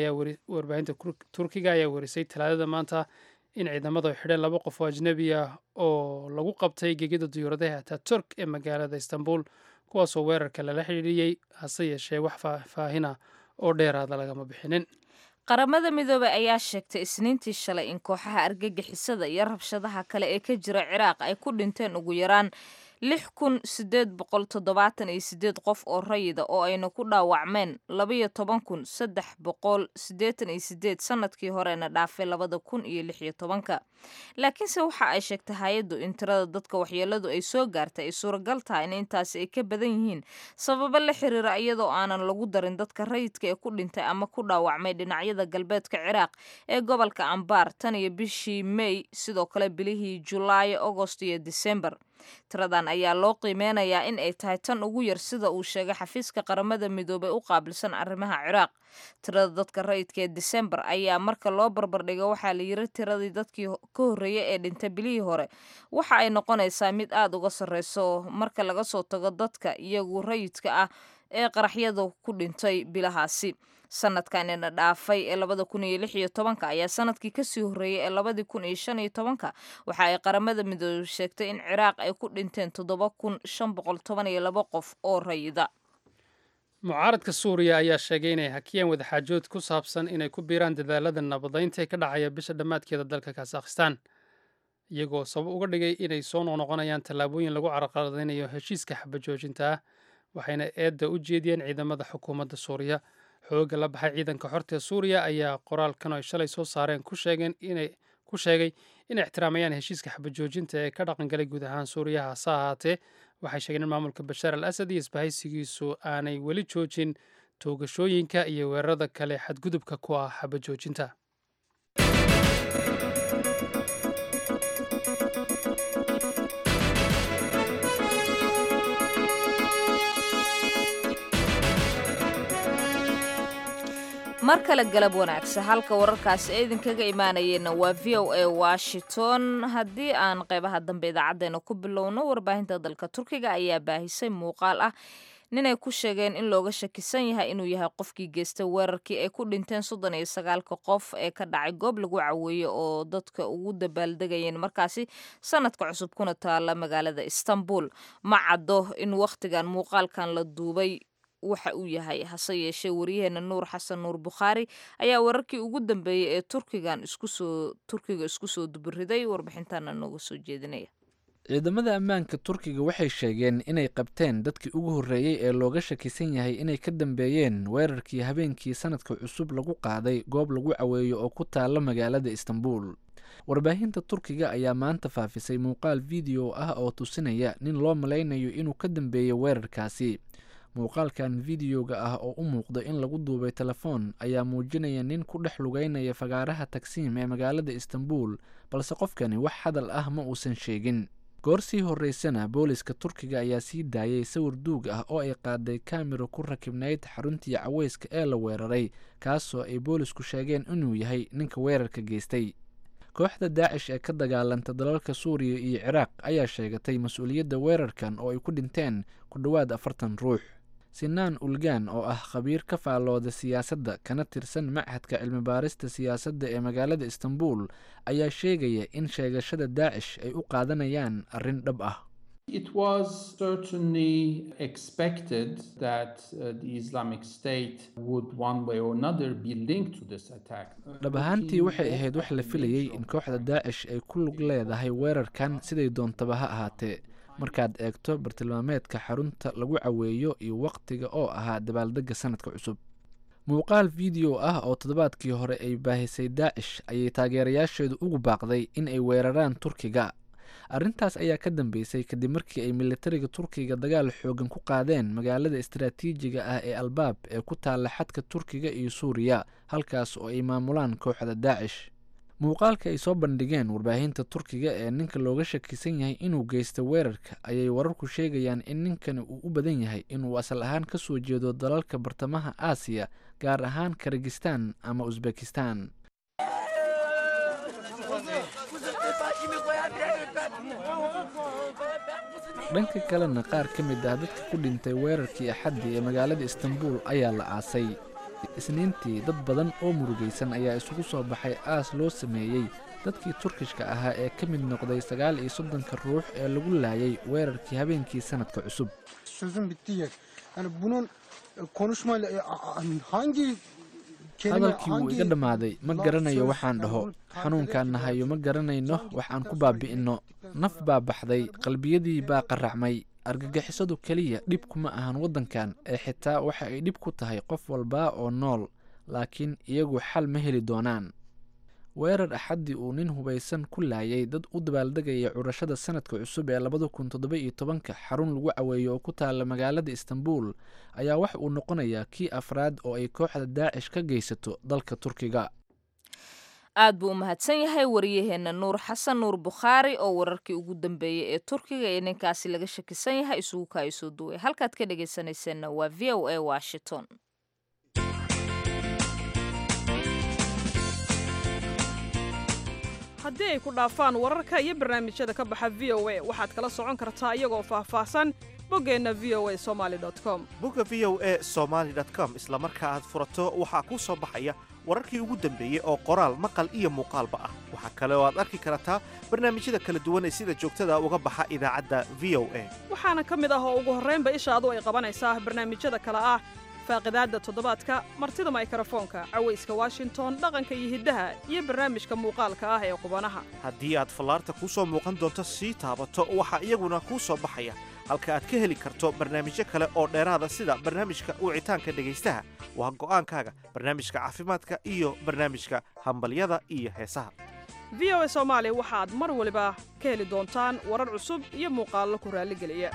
turkiga ayaa werisay talaadada maanta in ciidamadu ay xidheen laba qof oo ajnebi ah oo lagu qabtay gegida diyuuradaha ataturk ee magaalada istanbul kuwaasoo weerarka lala xidhiidhiyey hase yeeshee wax faahfaahina oo dheeraada lagama bixinin qaramada midoobey ayaa sheegtay isniintii shalay in kooxaha argagixisada iyo rabshadaha kale ee ka jira ciraaq ay ku dhinteen ugu yaraan lix kun sideed boqol toddobaatan iyo sideed qof oo rayida oo ayna ku dhaawacmeen labaiyo toban kun saddex boqol siddeetan iyo sideed sanadkii horena dhaafay labada kun iyo lix iyo tobanka laakiinse waxa ay sheegtay hay-addu in tirada dadka waxyeeladu ay soo gaartay ay suuragal tahay in intaasi ay ka badan yihiin sababo la xiriira iyadoo aanan lagu darin dadka rayidka ee ku dhintay ama ku dhaawacmay dhinacyada galbeedka ciraaq ee gobolka ambaar tan iyo bishii may sidoo kale bilihii julaayo agost iyo disembar tiradan ayaa loo qiimeynayaa in ay tahay tan ugu yar sida uu sheegay xafiiska qaramada midoobey u qaabilsan arrimaha ciraaq tirada dadka rayidka ee disembar ayaa marka loo barbardhigo waxaa la yiri tiradii dadkii ka horreeyay ee dhintay bilihii hore waxa ay noqonaysaa mid aada uga sarreyso marka laga soo tago dadka iyagu rayidka ah ee qaraxyada ku dhintay bilahaasi sanadkanina dhaafay ee labada kun iyo lix iyo tobanka ayaa sanadkii kasii horreeyay ee labadii kun iyo shan iyo tobanka waxa ay qaramada midoobey sheegtay in ciraaq ay ku dhinteen toddoba kun shan boqol toban iyo laba qof oo rayida mucaaradka suuriya ayaa sheegay inay hakiyeen wadaxaajood ku saabsan inay ku biiraan dadaalada nabadaynta ee ka dhacaya bisha dhammaadkeeda dalka kazakhstan iyagoo sabab uga dhigay inay soo noqnoqonayaan tallaabooyin lagu carqaladaynayo heshiiska xabajoojinta ah waxayna eedda u jeediyeen ciidamada xukuumadda suuriya xoogga la baxay ciidanka xorta ee suuriya ayaa qoraalkan ay shalay soo saareen ku sheegeen inay ku sheegay inay ixtiraamayaan heshiiska xabajoojinta ee ka dhaqangalay guud ahaan suuriya hase ahaatee waxay sheegeen in maamulka bashaar al asad iyo isbahaysigiisu aanay weli joojin toogashooyinka iyo weerarada kale xadgudubka ku ah xabajoojinta mar kale galab wanaagsa halka wararkaasi ay idinkaga imaanayeenna waa v o a washington haddii aan qeybaha dambe idaacadeena ku bilowno warbaahinta dalka turkiga ayaa baahisay muuqaal ah ninay ku sheegeen in looga shakisan yahay inuu yahay qofkii geystay weerarkii ay ku dhinteen soddon iyo sagaalka qof ee ka dhacay goob lagu caweeye oo dadka ugu dabaaldegayeen markaasi sanadka cusub kuna taala magaalada istanbul ma caddo in wakhtigan muuqaalkan la duubay waxa uu yahay hase yeeshee waryaheena nuur xasan nuur bukhaari ayaa wararkii ugu dambeeyey ee turkigan iskusoo turkiga isku soo duburiday warbixintana nooga soo jeedinaya ciidamada ammaanka turkiga waxay sheegeen inay qabteen dadkii ugu horreeyey ee looga shakisan yahay inay ka dambeeyeen weerarkii habeenkii sanadka cusub lagu qaaday goob lagu caweeyo oo ku taala magaalada istanbul warbaahinta turkiga ayaa maanta faafisay muuqaal video ah oo tusinaya nin loo malaynayo inuu ka dambeeyey weerarkaasi muuqaalkan videoga ah oo u muuqda in lagu duubay telefoon ayaa muujinaya nin ku dhex lugeynaya fagaaraha tagsiim ee magaalada istanbul balse qofkani wax hadal ah ma uusan sheegin goor sii horreysana booliska turkiga ayaa sii daayay sawir duug ah oo ay qaaday kamiro ku rakibnayd xaruntii caweyska ee la weeraray kaasoo ay boolisku sheegeen inuu yahay ninka weerarka geystay kooxda daacish ee ka dagaalanta dalalka suuriya iyo ciraaq ayaa sheegatay mas-uuliyadda weerarkan oo ay ku dhinteen ku dhowaad afartan ruux sinaan ulgaan oo ah khabiir ka faallooda siyaasadda kana tirsan machadka cilmibaarista siyaasadda ee magaalada istanbul ayaa sheegaya in sheegashada daacish ay u qaadanayaan arrin dhab ah It was certainly expected that uh, the Islamic State would, one way or another, be linked to this attack. dhab ahaantii waxay ahayd wax la filayey in kooxda daacish ay ku lug leedahay weerarkan siday doontaba ha ahaatee markaad eegto bartilmaameedka xarunta lagu caweeyo iyo wakhtiga oo ahaa dabaaldegga sanadka cusub muuqaal video ah oo toddobaadkii hore ay baahisay daacish ayay taageerayaasheedu ugu baaqday in ay weeraraan turkiga arrintaas ayaa ka dambeysay kadib markii ay militariga turkiga dagaal xoogan ku qaadeen magaalada istaraatiijiga ah ee albaab ee ku taalla xadka turkiga iyo suuriya halkaas oo ay maamulaan kooxda daacish muuqaalka ay soo bandhigeen warbaahinta turkiga ee ninka looga shakisan yahay inuu geysta weerarka ayay wararku sheegayaan in ninkani uu u badan yahay inuu asal ahaan ka soo jeedo dalalka bartamaha aasiya gaar ahaan karagistan ama usbekistan dhanka kalena qaar ka mid ah dadka ku dhintay weerarkii axaddii ee magaalada istanbul ayaa la aasay isniintii dad badan oo murugaysan ayaa isugu soo baxay aas loo sameeyey dadkii turkishka ahaa ee ka mid noqday sagaal iyo soddonka ruux ee lagu laayay weerarkii habeenkii sanadka cusub sözün bittiği yer. Yani bunun e, konuşmayla e, a- a- hangi kelime, hadalkii wuu hangi iga dhammaaday ma laf, garanayo söz, waxaan yani dhaho bunu tarif xanuunkaan nahayo ma garanayno wax aan ku baabi'inno naf baa baxday qalbiyadii baa qaracmay argagixisadu keliya dhib kuma ahan waddankan ee xitaa waxa ay dhib ku tahay qof walba oo nool laakiin iyagu xal ma heli doonaan weerar axaddii uu nin hubaysan ku laayay dad u dabaaldegaya curashada sanadka cusub ee labada kun toddoba iyo tobanka xarun lagu caweeyo oo ku taalla magaalada istanbul ayaa wax uu noqonayaa kii afraad oo ay kooxda daacish ka geysato dalka turkiga aad buu u mahadsan yahay wariyaheenna nuur xasan nuur bukhaari oo wararkii ugu dambeeyey ee turkiga ee ninkaasi laga shakisan yahay isugu kaay soo duway halkaad ka dhegaysanayseena waa v o a washington haddii ay ku dhaafaan wararka iyo barnaamijyada ka baxa v o a waxaad kala socon kartaa iyagoo faahfaahsan boggeenna v o a somaali com bogga v o e somaali com isla marka aad furato waxaa kuu soo baxaya wararkii ugu dambeeyey oo qoraal maqal iyo muuqaalba ah waxaa kale oo aad arki kartaa barnaamijyada kala duwan ee sida joogtada uga baxa idaacadda v o a waxaana ka mid ah oo ugu horraynba ishaadu ay qabanaysaa barnaamijyada kale ah faaqidaadda toddobaadka martida maykrofoonka cawayska washington dhaqanka iyo hiddaha iyo barnaamijka muuqaalka ah ee qubanaha haddii aad fallaarta kuu soo muuqan doonto sii taabato waxaa iyaguna kuu soo baxaya halka aad ka heli karto barnaamijyo kale oo dheeraada sida barnaamijka wicitaanka dhegaystaha waa go'aankaaga barnaamijka caafimaadka iyo barnaamijka hambalyada iyo heesaha v o a soomaali waxaad mar waliba ka heli doontaan warar cusub iyo muuqaallo ku raalligeliya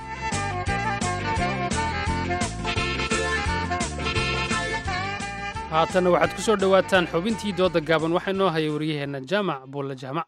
haatanna waxaad ku soo dhowaataan xubintii dooda gaaban waxaa inoo haya waryaheenna jaamac buulle jaamac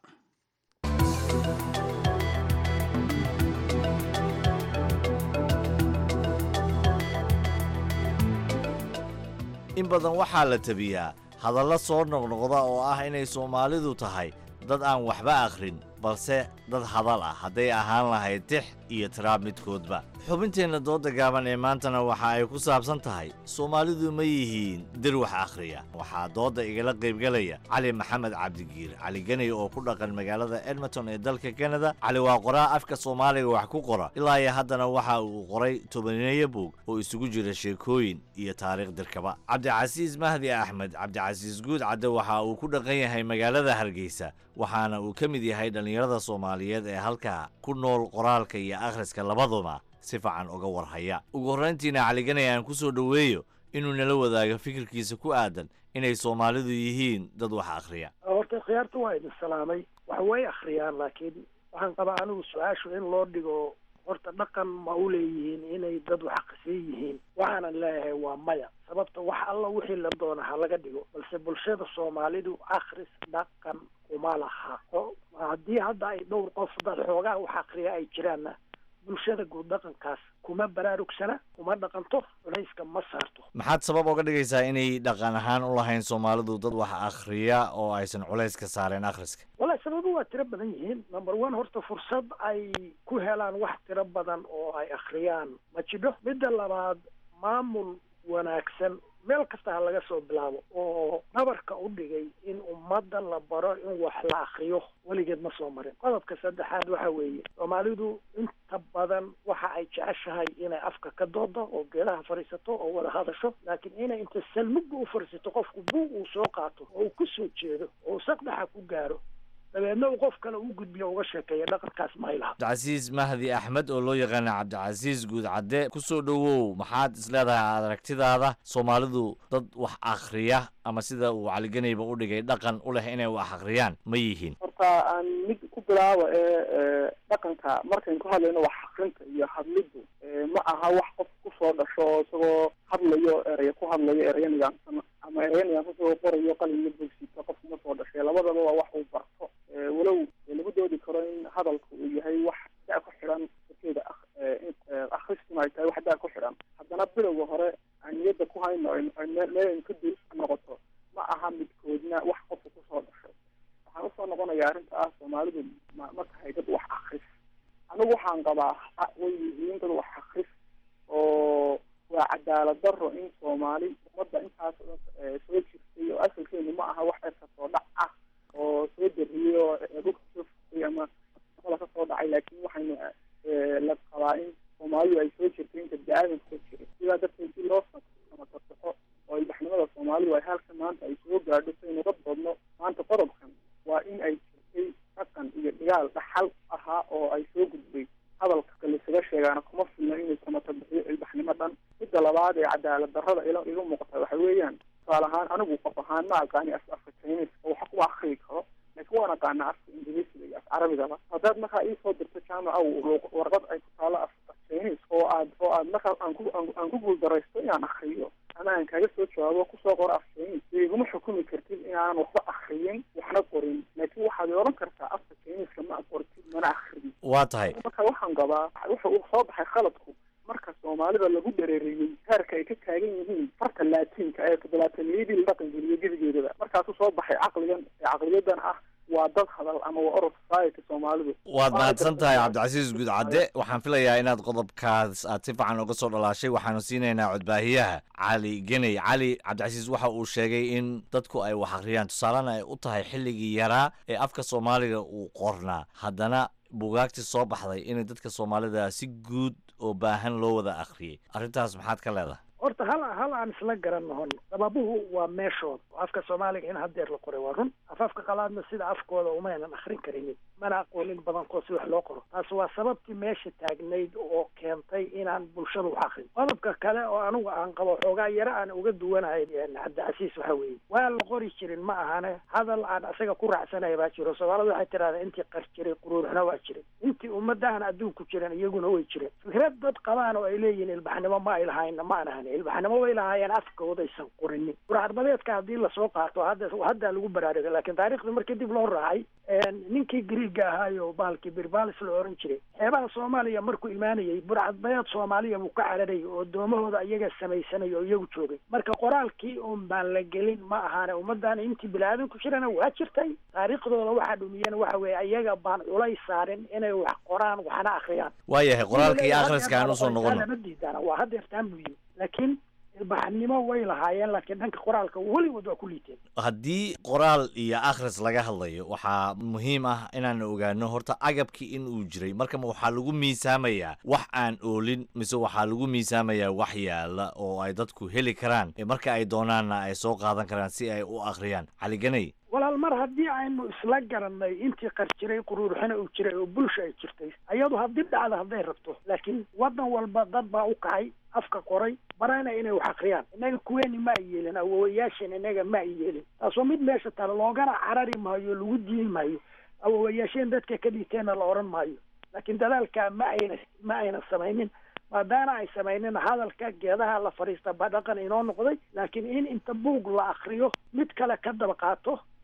in badan waxaa la tabiyaa hadallo soo noqnoqda oo ah inay soomaalidu tahay dad aan waxba akhrin balse dad hadal ah hadday ahaan lahayd tix iyo tiraab midkoodba xubinteenna dooda gaaban ee maantana waxa ay ku saabsan tahay soomaalidu ma yihiin dir wax akhriya waxaa doodda igala qaybgelaya cali maxamed cabdigiir cali ganay oo ku dhaqan magaalada edmonton ee dalka kanada cali waa qoraa afka soomaaliga wax ku qora ilaa iyo haddana waxa uu qoray tobaneeyo buug oo isugu jira sheekooyin iyo taariikh dirkaba cabdicasiis mahdi axmed cabdicasiis guud cadde waxa uu ku dhaqan yahay magaalada hargeysa waxaana uu ka mid yahay dhallinyarada soomaaliyeed ee halkaa ku nool qoraalka iyo akhriska labaduba si fiican uga warhaya ugu horrayntiina caliganay aan ku soo dhoweeyo inuu nala wadaago fikirkiisa ku aadan inay soomaalidu yihiin dad wax akhriya horta khiyaarta waa idin salaamay wax way akhriyaan laakiin waxaan qabaa anigu su-aashu in loo dhigo horta dhaqan ma u leeyihiin inay dad wax akhrisan yihiin waxaanan leeyahay waa maya sababta wax alla wixii la doona ha laga dhigo balse bulshada soomaalidu akhris dhaqan uma laha oo haddii hadda ay dhowr qof dad xoogaa wax akriya ay jiraanna bulshada guud dhaqankaas kuma baraarugsana kuma dhaqanto culayska ma saarto maxaad sabab oga dhigaysaa inay dhaqan ahaan u lahayn soomaalidu dad wax akhriya oo aysan culays ka saareen akhriska wallahi sababu waa tiro badan yihiin number one horta fursad ay ku helaan wax tiro badan oo ay akhriyaan ma jidho midda labaad maamul wanaagsan meel kasta ha laga soo bilaabo oo nabarka u dhigay in ummadda la baro in wax la akriyo weligeed ma soo marin qodobka saddexaad waxa weeye soomaalidu inta badan waxa ay jeceshahay inay afka ka doodo oo geedaha fadhiisato oo wada hadasho laakiin inay inta salmugga u fadhiisato qofku buug uu soo qaato oo uu ku soo jeedo oo uu saqdhaxa ku gaaro dabeedna uu qof kale u gudbiyo uga sheekeeya dhaqankaas ma ay laha cabdicasiis mahdi axmed oo loo yaqaana cabdicasiis guud cadde kusoo dhowow maxaad isleedahay aragtidaada soomaalidu dad wax akhriya ama sida uu caliganayba u dhigay dhaqan u leh inay wax akhriyaan ma yihiin horta aan mid ku bilaabo ee dhaqanka markayn ku hadlayno wax akrinta iyo hadlidu ma aha wax qof kusoo dhasho oo isagoo hadlayo eraya ku hadlayo eraya nidaamsan ama eraya nidaamsan isagoo qorayo qalin iyo bogsiita qofku ma soo dhashay labadaba waa wax uu barto walow lagu doodi karo in hadalku uu yahay wax da ku xidhan darkeeda akhristuna ay tahay wax da ku xidhan haddana bilowga hore aan niyadda ku hayno meel aynu ka dul noqoto ma aha midkoodna wax qofku kusoo dhashay waxaan usoo noqonaya arrinta ah soomaalidu ma ma tahay dad wax akris anigu waxaan qabaa way yihiin dad wax akris oo waa cadaalad daro in soomaali ummadda intaas soo jirtay oo asalkeenu ma aha wax erka soo dhac ah oo soo dariyey oo dhulka soo furtay ama amada ka soo dhacay laakiin waxaynu la qabaa in soomaalidu ay soo jirtay inta bini-aadamka soo jiray sidaa darteed si loo samatasaxo oo ilbaxnimada soomaalidu ay halka maanta ay soo gaadho saynu ka doodno maanta qodobkan waa in ay jirtay dhaqan iyo dhigaal dhaxal ahaa oo ay soo gudbay hadalka kalisaga sheegaana kuma filna inuu samata bixiyo ilbaxnimo dhan midda labaad ee cadaalad darrada ila iga muuqata waxa weeyaan tusaale ahaan anigu qof ahaan ma aqaani af afka chinese oo waxa kuma akrii karo laakiin waan aqaana afka ingiriisiga iyo af carabigaba haddaad markaa iisoo dirto jaamaca warqad ay ku taalo af af chinese oo aad oo aad markaa aan ku aan ku guuldaraysto inaan akriyo ama aan kaaga soo jawaabo kusoo qoro af chinese iguma xukumi kartid inaanan waxba akriyin waxna qorin laakiin waxaad oran kartaa afka chiniseka ma qortid mana akriyin waa tahay marka waxaan qabaa waxa uu soo baxay khaladku marka soomaalida lagu dhareeriyey heerka ay ka taagan yihiin farta laatiinka ee todobaataniyadii la dhaqan geliyo gebigeedaba markaasuu soo baxay caqligan ee caqliyadan ah waa dad hadal ama waa orod society soomaalidu waad mahadsan tahay cabdicasiis guud cadde waxaan filayaa inaad qodobkaas aad si fiican uga soo dhalaashay waxaanu siinaynaa codbaahiyaha cali geney cali cabdicasiis waxa uu sheegay in dadku ay wax akhriyaan tusaalena ay u tahay xilligii yaraa ee afka soomaaliga uu qornaa haddana buugaagtii soo baxday inay dadka soomaalida si guud oo baahan loo wada akhriyey arrintaas maxaad ka leedahay horta hal hal aan isla garan nahon sababuhu waa meeshood afka soomaaliga in haddeer la qoray waa run afafka qalaadna sida afkooda umaynan akrin karinin mana aqoonin badankood si wax loo qoro taas waa sababtii meesha taagnayd oo keentay inaan bulshada wax akrin qodobka kale oo anigu aan qabo xoogaa yaro aan uga duwanahay cabdicasiis waxa weeye waa la qori jirin ma ahane hadal aan isaga ku raacsanaya baa jiro soomaalida waxay tirahdeen intii qar jiray quruuruxna waa jiray intii ummadahan adduunku jiran iyaguna way jireen fikrad dad qabaan oo ay leeyihiin ilbaxnimo ma ay lahayna ma aan ahan ilbaxnimo way lahaayeen afkoodaysan qorinin burcadbadeedka haddii lasoo qaato hadda haddaa lagu baraaruga laakiin taariikhda markii dib loo raacay ninkii griiga ahaayo bahalkii birbalis la oran jiray xeebaha soomaaliya markuu imaanayay burcadbadeed soomaaliya buu ka cararayay oo doomahooda iyaga samaysanaya oo iyagu joogay marka qoraalkii un baan la gelin ma ahaane ummaddan intii bini-aadanku jirana waa jirtay taariikhdooda waxaa dhumiyeen waxa weeye iyaga baan culays saarin inay wax qoraan waxna akhriyaan waayahay qoraalka iyo akhriska aan usoo noqono lama diidana waa haddeertaan buu yimi laakiin ilbaxnimo way lahaayeen laakiin dhanka qoraalka weligood waa ku liiteen haddii qoraal iyo akhris laga hadlayo waxaa muhiim ah inaan ogaano horta agabkii in uu jiray marka waxaa lagu miisaamayaa wax aan oolin mise waxaa lagu miisaamayaa wax yaala oo ay dadku heli karaan marka ay doonaanna ay soo qaadan karaan si ay u akhriyaan caliganay walaal mar haddii aynu isla garanay intii qar jiray quruuruxina uu jiray oo bulsha ay jirtay ayadu haddii dhacda hadday rabto laakiin waddan walba dad baa u kacay afka qoray barana inay wax akriyaan innaga kuweeni ma ay yeelin awowayaashan innaga ma ay yeelin taasoo mid meesha tale loogana carari maayo lagu diini maayo awowayaasheen dadka ka dhigteenna la oran maayo laakiin dadaalkaa ma ayna ma ayna samaynin maadaana ay samaynin hadalka geedaha la fadhiista ba dhaqan inoo noqday laakiin in inta buug la akriyo mid kale ka daba qaato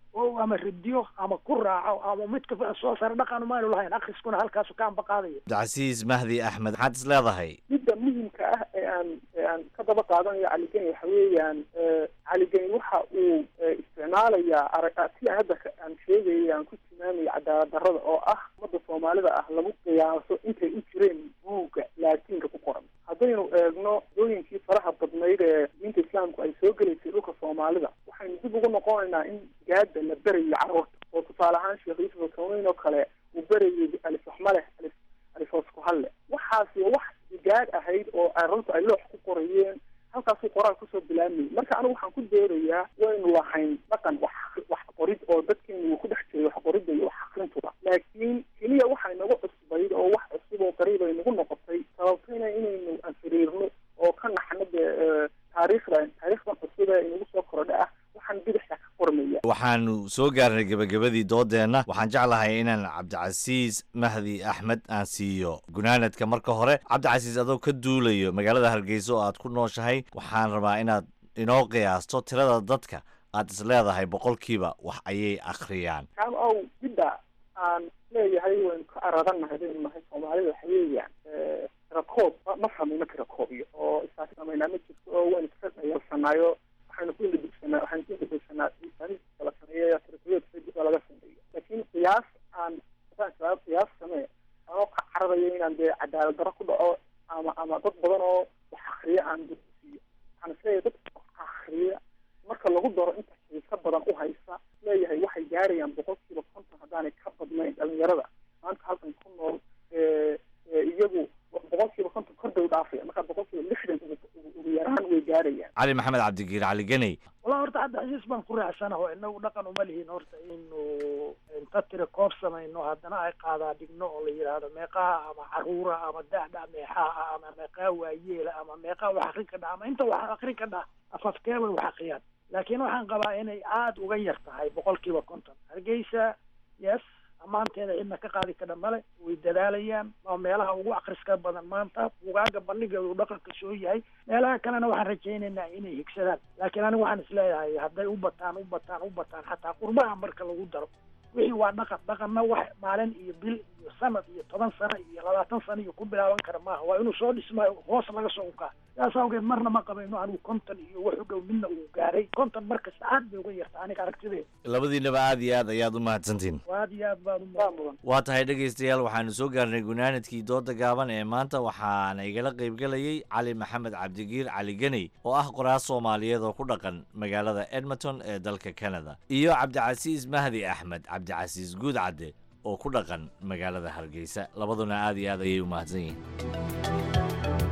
oo ama radiyo ama ku raaco ama midka soo sare dhaqan maanu lahayn akhriskuna halkaasu ka ambaqaadaya cabdicasiis mahdi axmed maxaad is leedahay midda muhimka ah ee aan ee aan ka daba qaadanayo caligeni waxa weeyaan caligeni waxa uu isticmaalayaa arag si aan hadda ka- aan sheegayay aan ku tilmaamayo cadaalad darrada oo ah ummadda soomaalida ah lagu qiyaaso intay u jireen buugga laatiinka ku qoran haddaynu eegno dooyinkii faraha badnayd ee diinta islaamku ay soo gelaysay dhulka soomaalida waxaynu dib ugu noqonaynaa in gaada la berayo carruurta oo tusaale ahaan sheekh yuusuf alkawneyn oo kale uu berayay alif waxmaleh alif alif hoos ku halle waxaasi wax gaad ahayd oo carruurta ay loox ku qorayeen halkaasuu qoraal kusoo bilaabmayay marka anigu waxaan ku doodayaa waynu lahayn dhaqan wax wax qorid oo dadkeenu uu ku dhex jiray wax qoridda iyo wax akrintuba laakiin keliya waxay nagu cusbayd oo wax cusub oo qariib ay nagu noqotay sababtayna inaynu anfiriirno oo ka naxno dee eh, taariikhda taariikhdan cusub ee inagu soo korodha ah waxaan bidixda ka qormaya waxaanu soo gaarnay gebagabadii doodeenna waxaan jeclahay inaan cabdicasiis mahdi axmed aan siiyo gunaanadka marka hore cabdicasiis adoo ka duulayo magaalada hargeysa oo aad ku nooshahay waxaan rabaa inaad inoo qiyaasto tirada dadka aad is leedahay boqolkiiba wax ayay akhriyaan kaan ow midda aan leeyahay waynu ka aradannahay baynu nahay soomaalida waxa weeyaan tirakoob ma ma samayno tirakoobiyo oo isaas samaynaa ma jirto oo waynu iska dhayalsanaayo waxaynu ku indhadugsanaa waxaynu ku indhadugsanaa istaatistiska la sameeyo tirakoobiya facebook laga sameeyo laakiin qiyaas aan haddaan shabaab qiyaas samee anoo ka cararayo inaan dee cadaalad darro ku dhaco ama ama dad badan oo wax akriya aan dugsiiyo waxaan isleeyahay dadka wax akriya marka lagu daro inta xiisa badan u haysa leeyahay waxay gaarayaan boqolkiiba konton haddaanay ka badnayn dhalinyarada maanta halkan ku nool ee ee iyagu boqolkiiba konton kor bay u dhaafaya marka boqolkiiba lixdan ugu ugu- ugu yaraan way gaarayaan cali maxamed cabdigiir cali geney walaa horta hadda xasiis baan ku raacsanaho inagu dhaqan uma lihin horta inu inta tira koob samayno haddana ay qaadaa dhigno oo la yidhaahdo meeqaha ama caruura ama da'da meexaha ama meeqaha waayeela ama meeqaha wax akrin ka dha ama inta wax akrin ka dha afafkee bay wax akriyaan laakiin waxaan qabaa inay aada uga yar tahay boqolkiiba konton hargeysa yes ammaanteeda cidna ka qaadi kadha male way dadaalayaan waa meelaha ugu akriska badan maanta bugaaga bandhigeedu dhaqanka soo yahay meelaha kalena waxaan rajaynaynaa inay higsadaan laakiin anigu waxaan isleeyahay hadday u bataan u bataan u bataan xataa qurbaha marka lagu daro wixii waa dhaqan dhaqanna wax maalin iyo bil iyo sanad iyo toban sano iyo labaatan sano iyo ku bilaaban kara maaha waa inuu soo dhismayo hoos laga soo unkaa saas awgeed marna ma qabayno anigu konton iyo wax u dhow midna uu gaaray konton markasta aad bay uga yarta aniga aragtideeda labadiinaba aad iyo aad ayaad u mahadsantihin aad iyo aad baad u mudan waa tahay dhegaystayaal waxaanu soo gaarnay gunaanadkii dooda gaaban ee maanta waxaana igala qaybgelayay cali maxamed cabdigiir cali geney oo ah qoraal soomaaliyeed oo ku dhaqan magaalada edmonton ee dalka canada iyo cabdicasiis mahdi axmed cabdicasiis guudcadde oo ku dhaqan magaalada hargeysa labaduna aad iyo aad ayay u mahadsan yihiin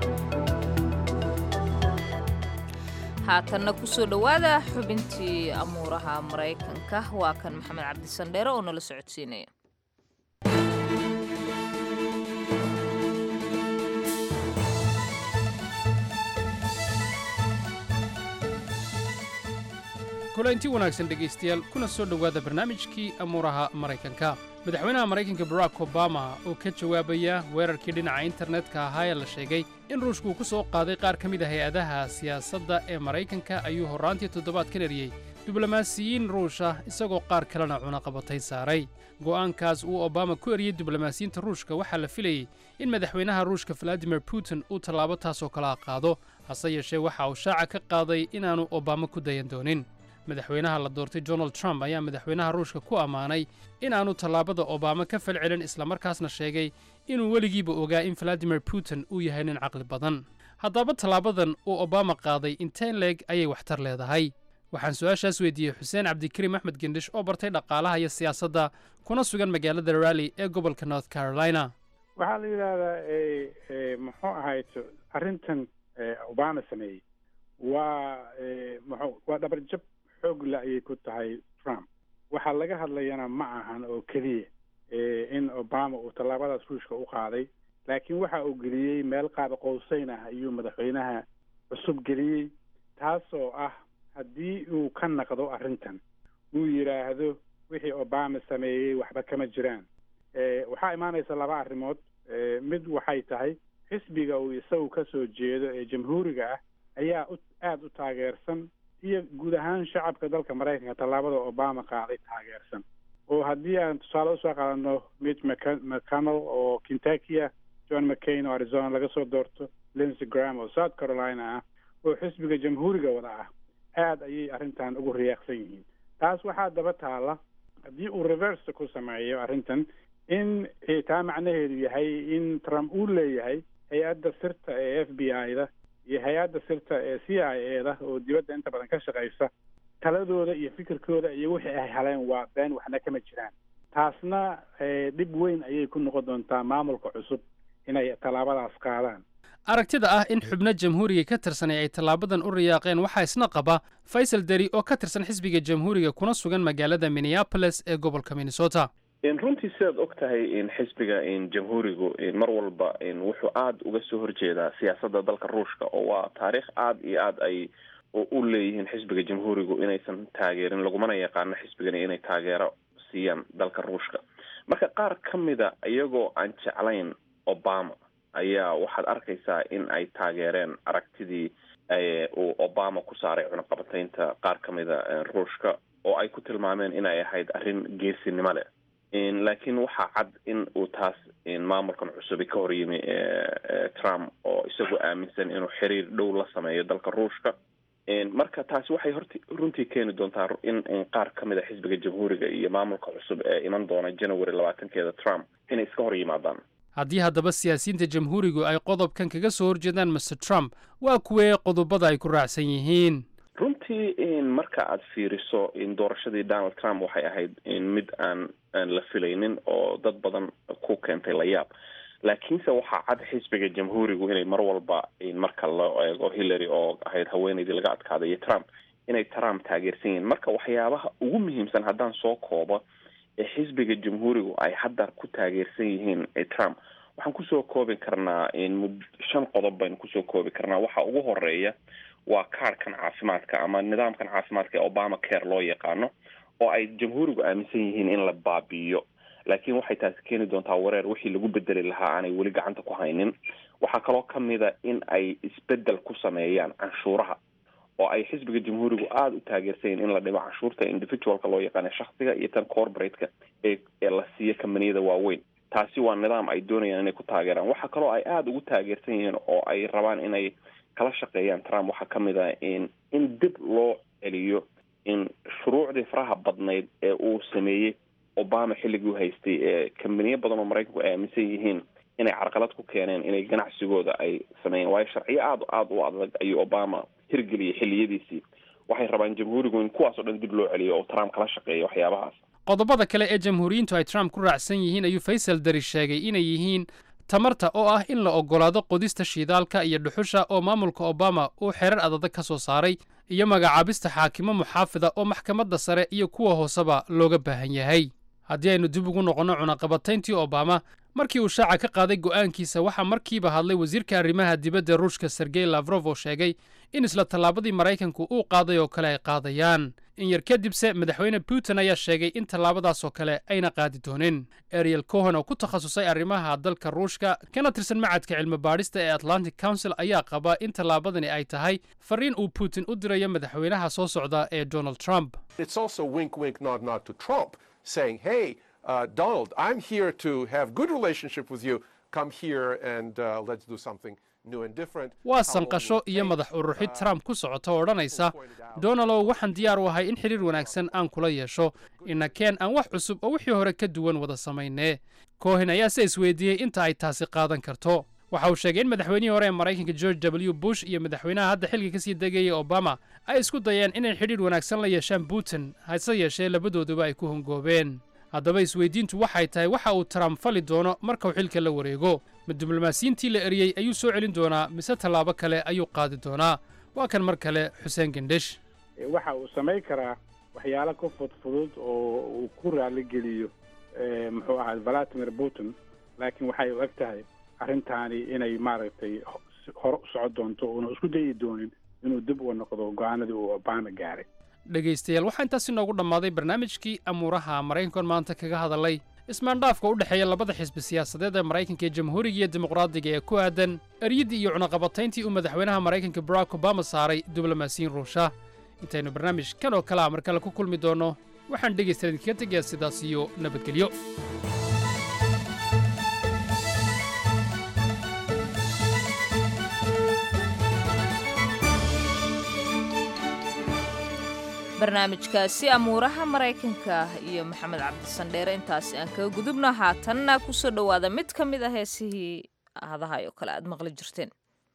haatanna kusoo dhowaada xubintii amuuraha maraykanka waa kan maxamed cabdisandheere oo nala socodsiinaya kulanti wanaagsan dhegaystayaal kuna soo dhowaada barnaamijkii amuuraha maraykanka madaxweynaha maraykanka barack obama oo ka jawaabaya weerarkii dhinaca internetka ahaa ee la sheegay in ruushku uu ku soo qaaday qaar ka mid a hay-adaha siyaasadda ee maraykanka ayuu horraantii toddobaadkan eriyey diblomaasiyiin ruush ah isagoo qaar kalena cunaqabatay saaray go'aankaas uu obama ku eriyey diblomaasiyiinta ruushka waxaa la filayey in madaxweynaha ruushka valadimir putin uu tallaabo taasoo kala qaado hase yeeshee waxa uu shaaca ka qaaday inaannu obama ku dayan doonin madaxweynaha la doortay donald trump ayaa madaxweynaha ruushka ku ammaanay inaannu tallaabada obama ka falcelin islamarkaasna sheegay inuu weligiiba ogaa in valadimir putin uu yahay nin caqli badan haddaba tallaabadan uu obama qaaday inteen leeg ayay waxtar leedahay waxaan su-aashaas weydiiyey xuseen cabdikariim axmed gendhish oo bartay dhaqaalaha iyo siyaasadda kuna sugan magaalada rally ee gobolka north carolina waxaa la yidhaahdaa muxuu ahayd arrintan obama sameeyey waa muxuu waa dhabarjab xoog la ayay ku tahay trump waxaa laga hadlayana ma ahan oo keliya in obama uu tallaabadaas ruushka u qaaday laakiin waxa uu geliyey meel qaab qowseyn ah ayuu madaxweynaha cusub geliyey taasoo ah haddii uu ka naqdo arrintan uu yidhaahdo wixii obama sameeyey waxba kama jiraan waxaa imaanaysa laba arrimood mid waxay tahay xisbiga uu isagu ka soo jeedo ee jamhuuriga ah ayaa u aada u taageersan iyo guud ahaan shacabka dalka maraykanka tallaabada obama qaaday taageersan oo haddii aan tusaale usoo qaadano mitch Mc- mcconnell oo kentucky ah john mccain oo arizona laga soo doorto lindsey graham oo south carolina ah oo xisbiga jamhuuriga wada ah aad ayay arrintan ugu riyaaqsan yihiin taas waxaa daba taala haddii uu reverse ku sameeyo arrintan in eh, taa macnaheedu yahay in trump uu leeyahay hay-adda sirta ee f b i-da iyo hay-adda sirta ee c i a da oo dibadda inta badan ka shaqaysa taladooda iyo fikirkooda iyo wixii ay heleen waa been waxna kama jiraan taasna eh, dhib weyn ayay ku noqon doontaa maamulka cusub inay tallaabadaas qaadaan aragtida ah in xubno jamhuuriga ka tirsanay ay tallaabadan u riyaaqeen waxaa isna qaba faysal deri oo ka tirsan xisbiga jamhuuriga kuna sugan magaalada minneapolis ee gobolka minnesota in runtii sidaad og tahay in xisbiga in jamhuurigu in mar walba in wuxuu aada uga soo horjeedaa siyaasadda dalka ruushka oo waa taariikh aada iyo aada ay u- u leeyihiin xisbiga jamhuurigu inaysan taageerin lagumana yaqaano xisbigani inay taageero siiyaan dalka ruushka marka qaar ka mida iyagoo aan jeclayn obama ayaa waxaad arkaysaa in ay taageereen aragtidii eh, uu obama ku saaray cunaqabataynta qaar ka mida eh, ruushka oo ay ku tilmaameen inay ahayd arrin geesinimo leh In- laakiin waxaa cad in uu taas in maamulkan cusubi ka hor yimi eh, eh, trump oo isagu aaminsan inuu xiriir dhow la sameeyo dalka ruushka In marka taasi waxay horti runtii keeni doontaa ru- in in qaar ka mid a xisbiga jamhuuriga iyo maamulka cusub ee iman doona january labaatankeeda trump inay iska hor yimaadaan haddii haddaba siyaasiyiinta jamhuurigu ay qodobkan kaga soo horjeedaan master trump waa kuwee qodobada ay ku raacsan yihiin runtii in marka aad fiiriso in doorashadii donald trump waxay ahayd in mid aan aan la filaynin oo dad badan ku keentay la yaab laakiinse waxaa cad xisbiga jamhuurigu inay mar walba in marka loo eego hillary oo ahayd haweeneydii laga adkaaday iyo trump inay trump taageersan yihiin marka waxyaabaha ugu muhiimsan haddaan soo koobo ee xisbiga jamhuurigu ay hadda ku taageersan yihiin ee trump waxaan kusoo koobi karnaa in mud shan qodob baynu kusoo koobi karnaa waxa ugu horeeya waa kaarhkan caafimaadka ama nidaamkan caafimaadka ee obama care loo yaqaano oo ay jamhuurigu aaminsan yihiin in la baabi'iyo laakiin waxay taasi keeni doontaa wareer wixii lagu bedeli lahaa aanay weli gacanta ku haynin waxaa kaloo ka mida in ay isbedel ku sameeyaan canshuuraha oo ay xisbiga jamhuurigu aada u taageersan yihiin in la dhimo canshuurta individualka loo yaqaano shaksiga iyo tan corporate-ka ee ee la siiyo kambaniyada waaweyn taasi waa nidaam ay doonayaan inay ku taageeraan waxaa kaloo ay aada ugu taageersan yihiin oo ay rabaan inay kala shaqeeyaan trump waxaa ka mid ah in in dib loo celiyo in shuruucdii faraha badnayd ee uu sameeyey obama xilligii u haystay ee kambaniyo badan oo maraykanku ay aaminsan yihiin inay carqalad ku keeneen inay ganacsigooda ay sameeyeen waayo sharciyo aada aada u adag ayuu obama hirgeliyay xilliyadiisii waxay rabaan jamhuurigu in kuwaas oo dhan dib loo celiyo oo trump kala shaqeeyo waxyaabahaas qodobada kale ee jamhuuriyiintu ay trump ku raacsan yihiin ayuu faysal dari sheegay inay yihiin tamarta oo ah in la oggolaado qodista shiidaalka iyo dhuxusha oo maamulka obama uu xerar adadag ka soo saaray iyo magacaabista xaakimo muxaafida oo maxkamadda sare iyo kuwa hooseba looga baahan yahay haddii aynu dib ugu noqonno cunaqabatayntii obama markii uu shaaca ka qaaday go'aankiisa waxaa markiiba hadlay wasiirka arrimaha dibadda ruushka sergey lafrof oo sheegay in isla tallaabadii maraykanku uu qaaday oo kale ay qaadayaan in yar kadibse madaxweyne putin ayaa sheegay in tallaabadaas oo kale ayna qaadi doonin ariel cohen oo ku takhasusay arrimaha dalka ruushka kana tirsan macadka cilmi baadhista ee atlantic council ayaa qaba in tallaabadani ay tahay fariin uu putin u dirayo madaxweynaha soo socda ee donald trump It's also wink, wink, nod, nod to Trump, saying, "Hey, uh, Donald, I'm here to have good relationship with you. Come here and uh, let's do something new and different." waa sanqasho iyo madax uruxid trump ku socota oo odhanaysa donalow waxaan diyaar u ahay in xidhiir wanaagsan aan kula yeesho inakeen aan wax cusub oo wixii hore ka duwan wada samaynee cohen ayaa se isweydiiyey inta ay taasi qaadan karto waxa uu sheegay in madaxweynihii hore ee maraykanka george w bush iyo madaxweynaha hadda xilka kasii degayay obama ay isku dayeen inay xidhiir wanaagsan la yeeshaan putin hase yeeshee labadooduba ay ku hongoobeen haddaba isweydiintu waxay tahay waxa uu trump fali doono markuu xilka la wareego ma diblomaasiyiintii la eriyey ayuu soo celin doonaa mise tallaabo kale ayuu qaadi doonaa waa kan mar kale xuseen gendhish Eh, waxa uu samayn karaa waxyaalo ka fudfudud oo uu ku raaligeliyo eh, muxuu ahaa valadimir putin laakiin waxay u eg tahay arrintaani inay maaragtay ho- si- hore u socon doonto uuna isku dayi doonin inuu dib uga noqdo go-aanadii uu obama gaaray dhegaystayaal waxaa intaas inoogu dhammaaday barnaamijkii amuuraha maraykankan maanta kaga hadalay ismaandhaafka u dhexeeya labada xisbi siyaasadeed ee maraykanka ee jamhuuriga iyo dimuqraadiga ee ku aadan eryaddii iyo cunaqabatayntii uu madaxweynaha maraykanka barack obama saaray diblomaasiyiin ruusha intaynu barnaamijkan oo kalea mar kale ku kulmi doonno waxaan dhegaystayaal idinkaga tegayaa sidaas iyo nabadgelyo barnaamijkaasi amuuraha maraykanka iyo maxamed cabdisandheere intaasi aan kaga gudubno haatanna kusoo dhowaada mid ka mid a heesihii hadahay oo kale aad maqli jirteen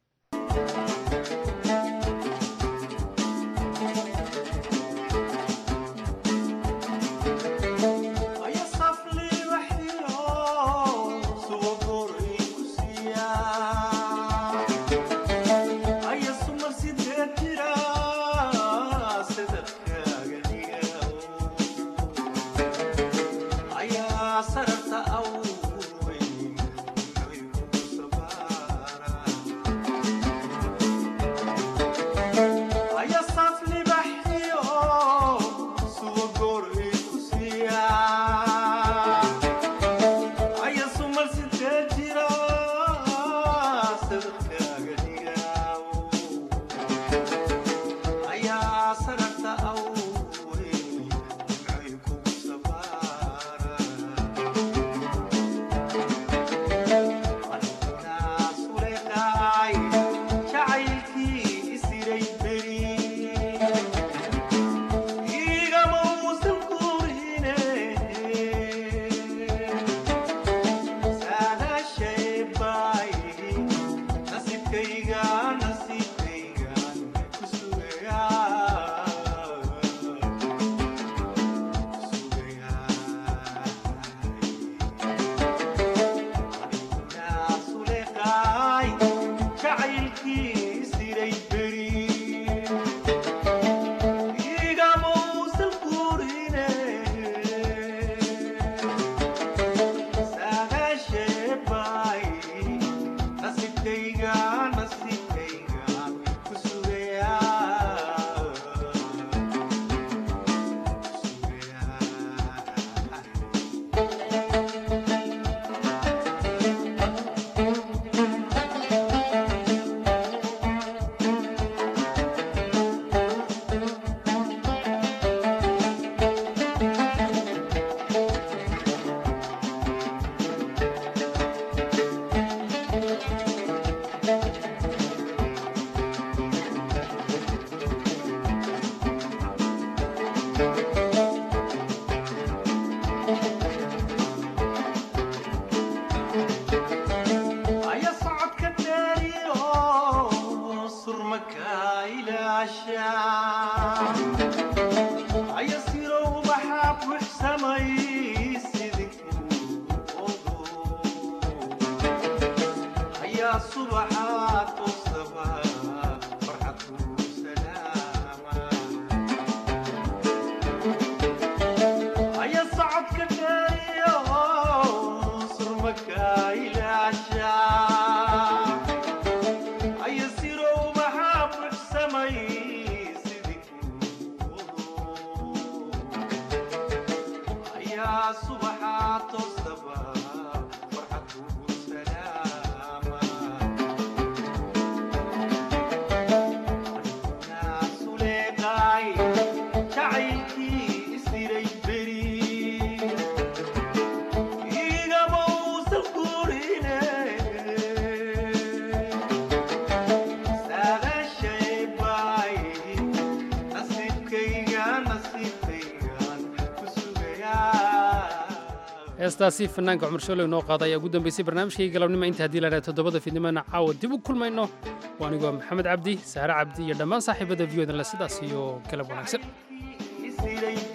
heestaasi fanaanka cumar shooley noo qaada ayaa ugu dambeysay barnaamijkii galabnimo inta haddii lahaha toddobada fiidnimona caawa dib u kulmayno waa anigoo maxamed cabdi saare cabdi iyo dhammaan saaxiibada viyodale sidaas iyo galab wanaagsan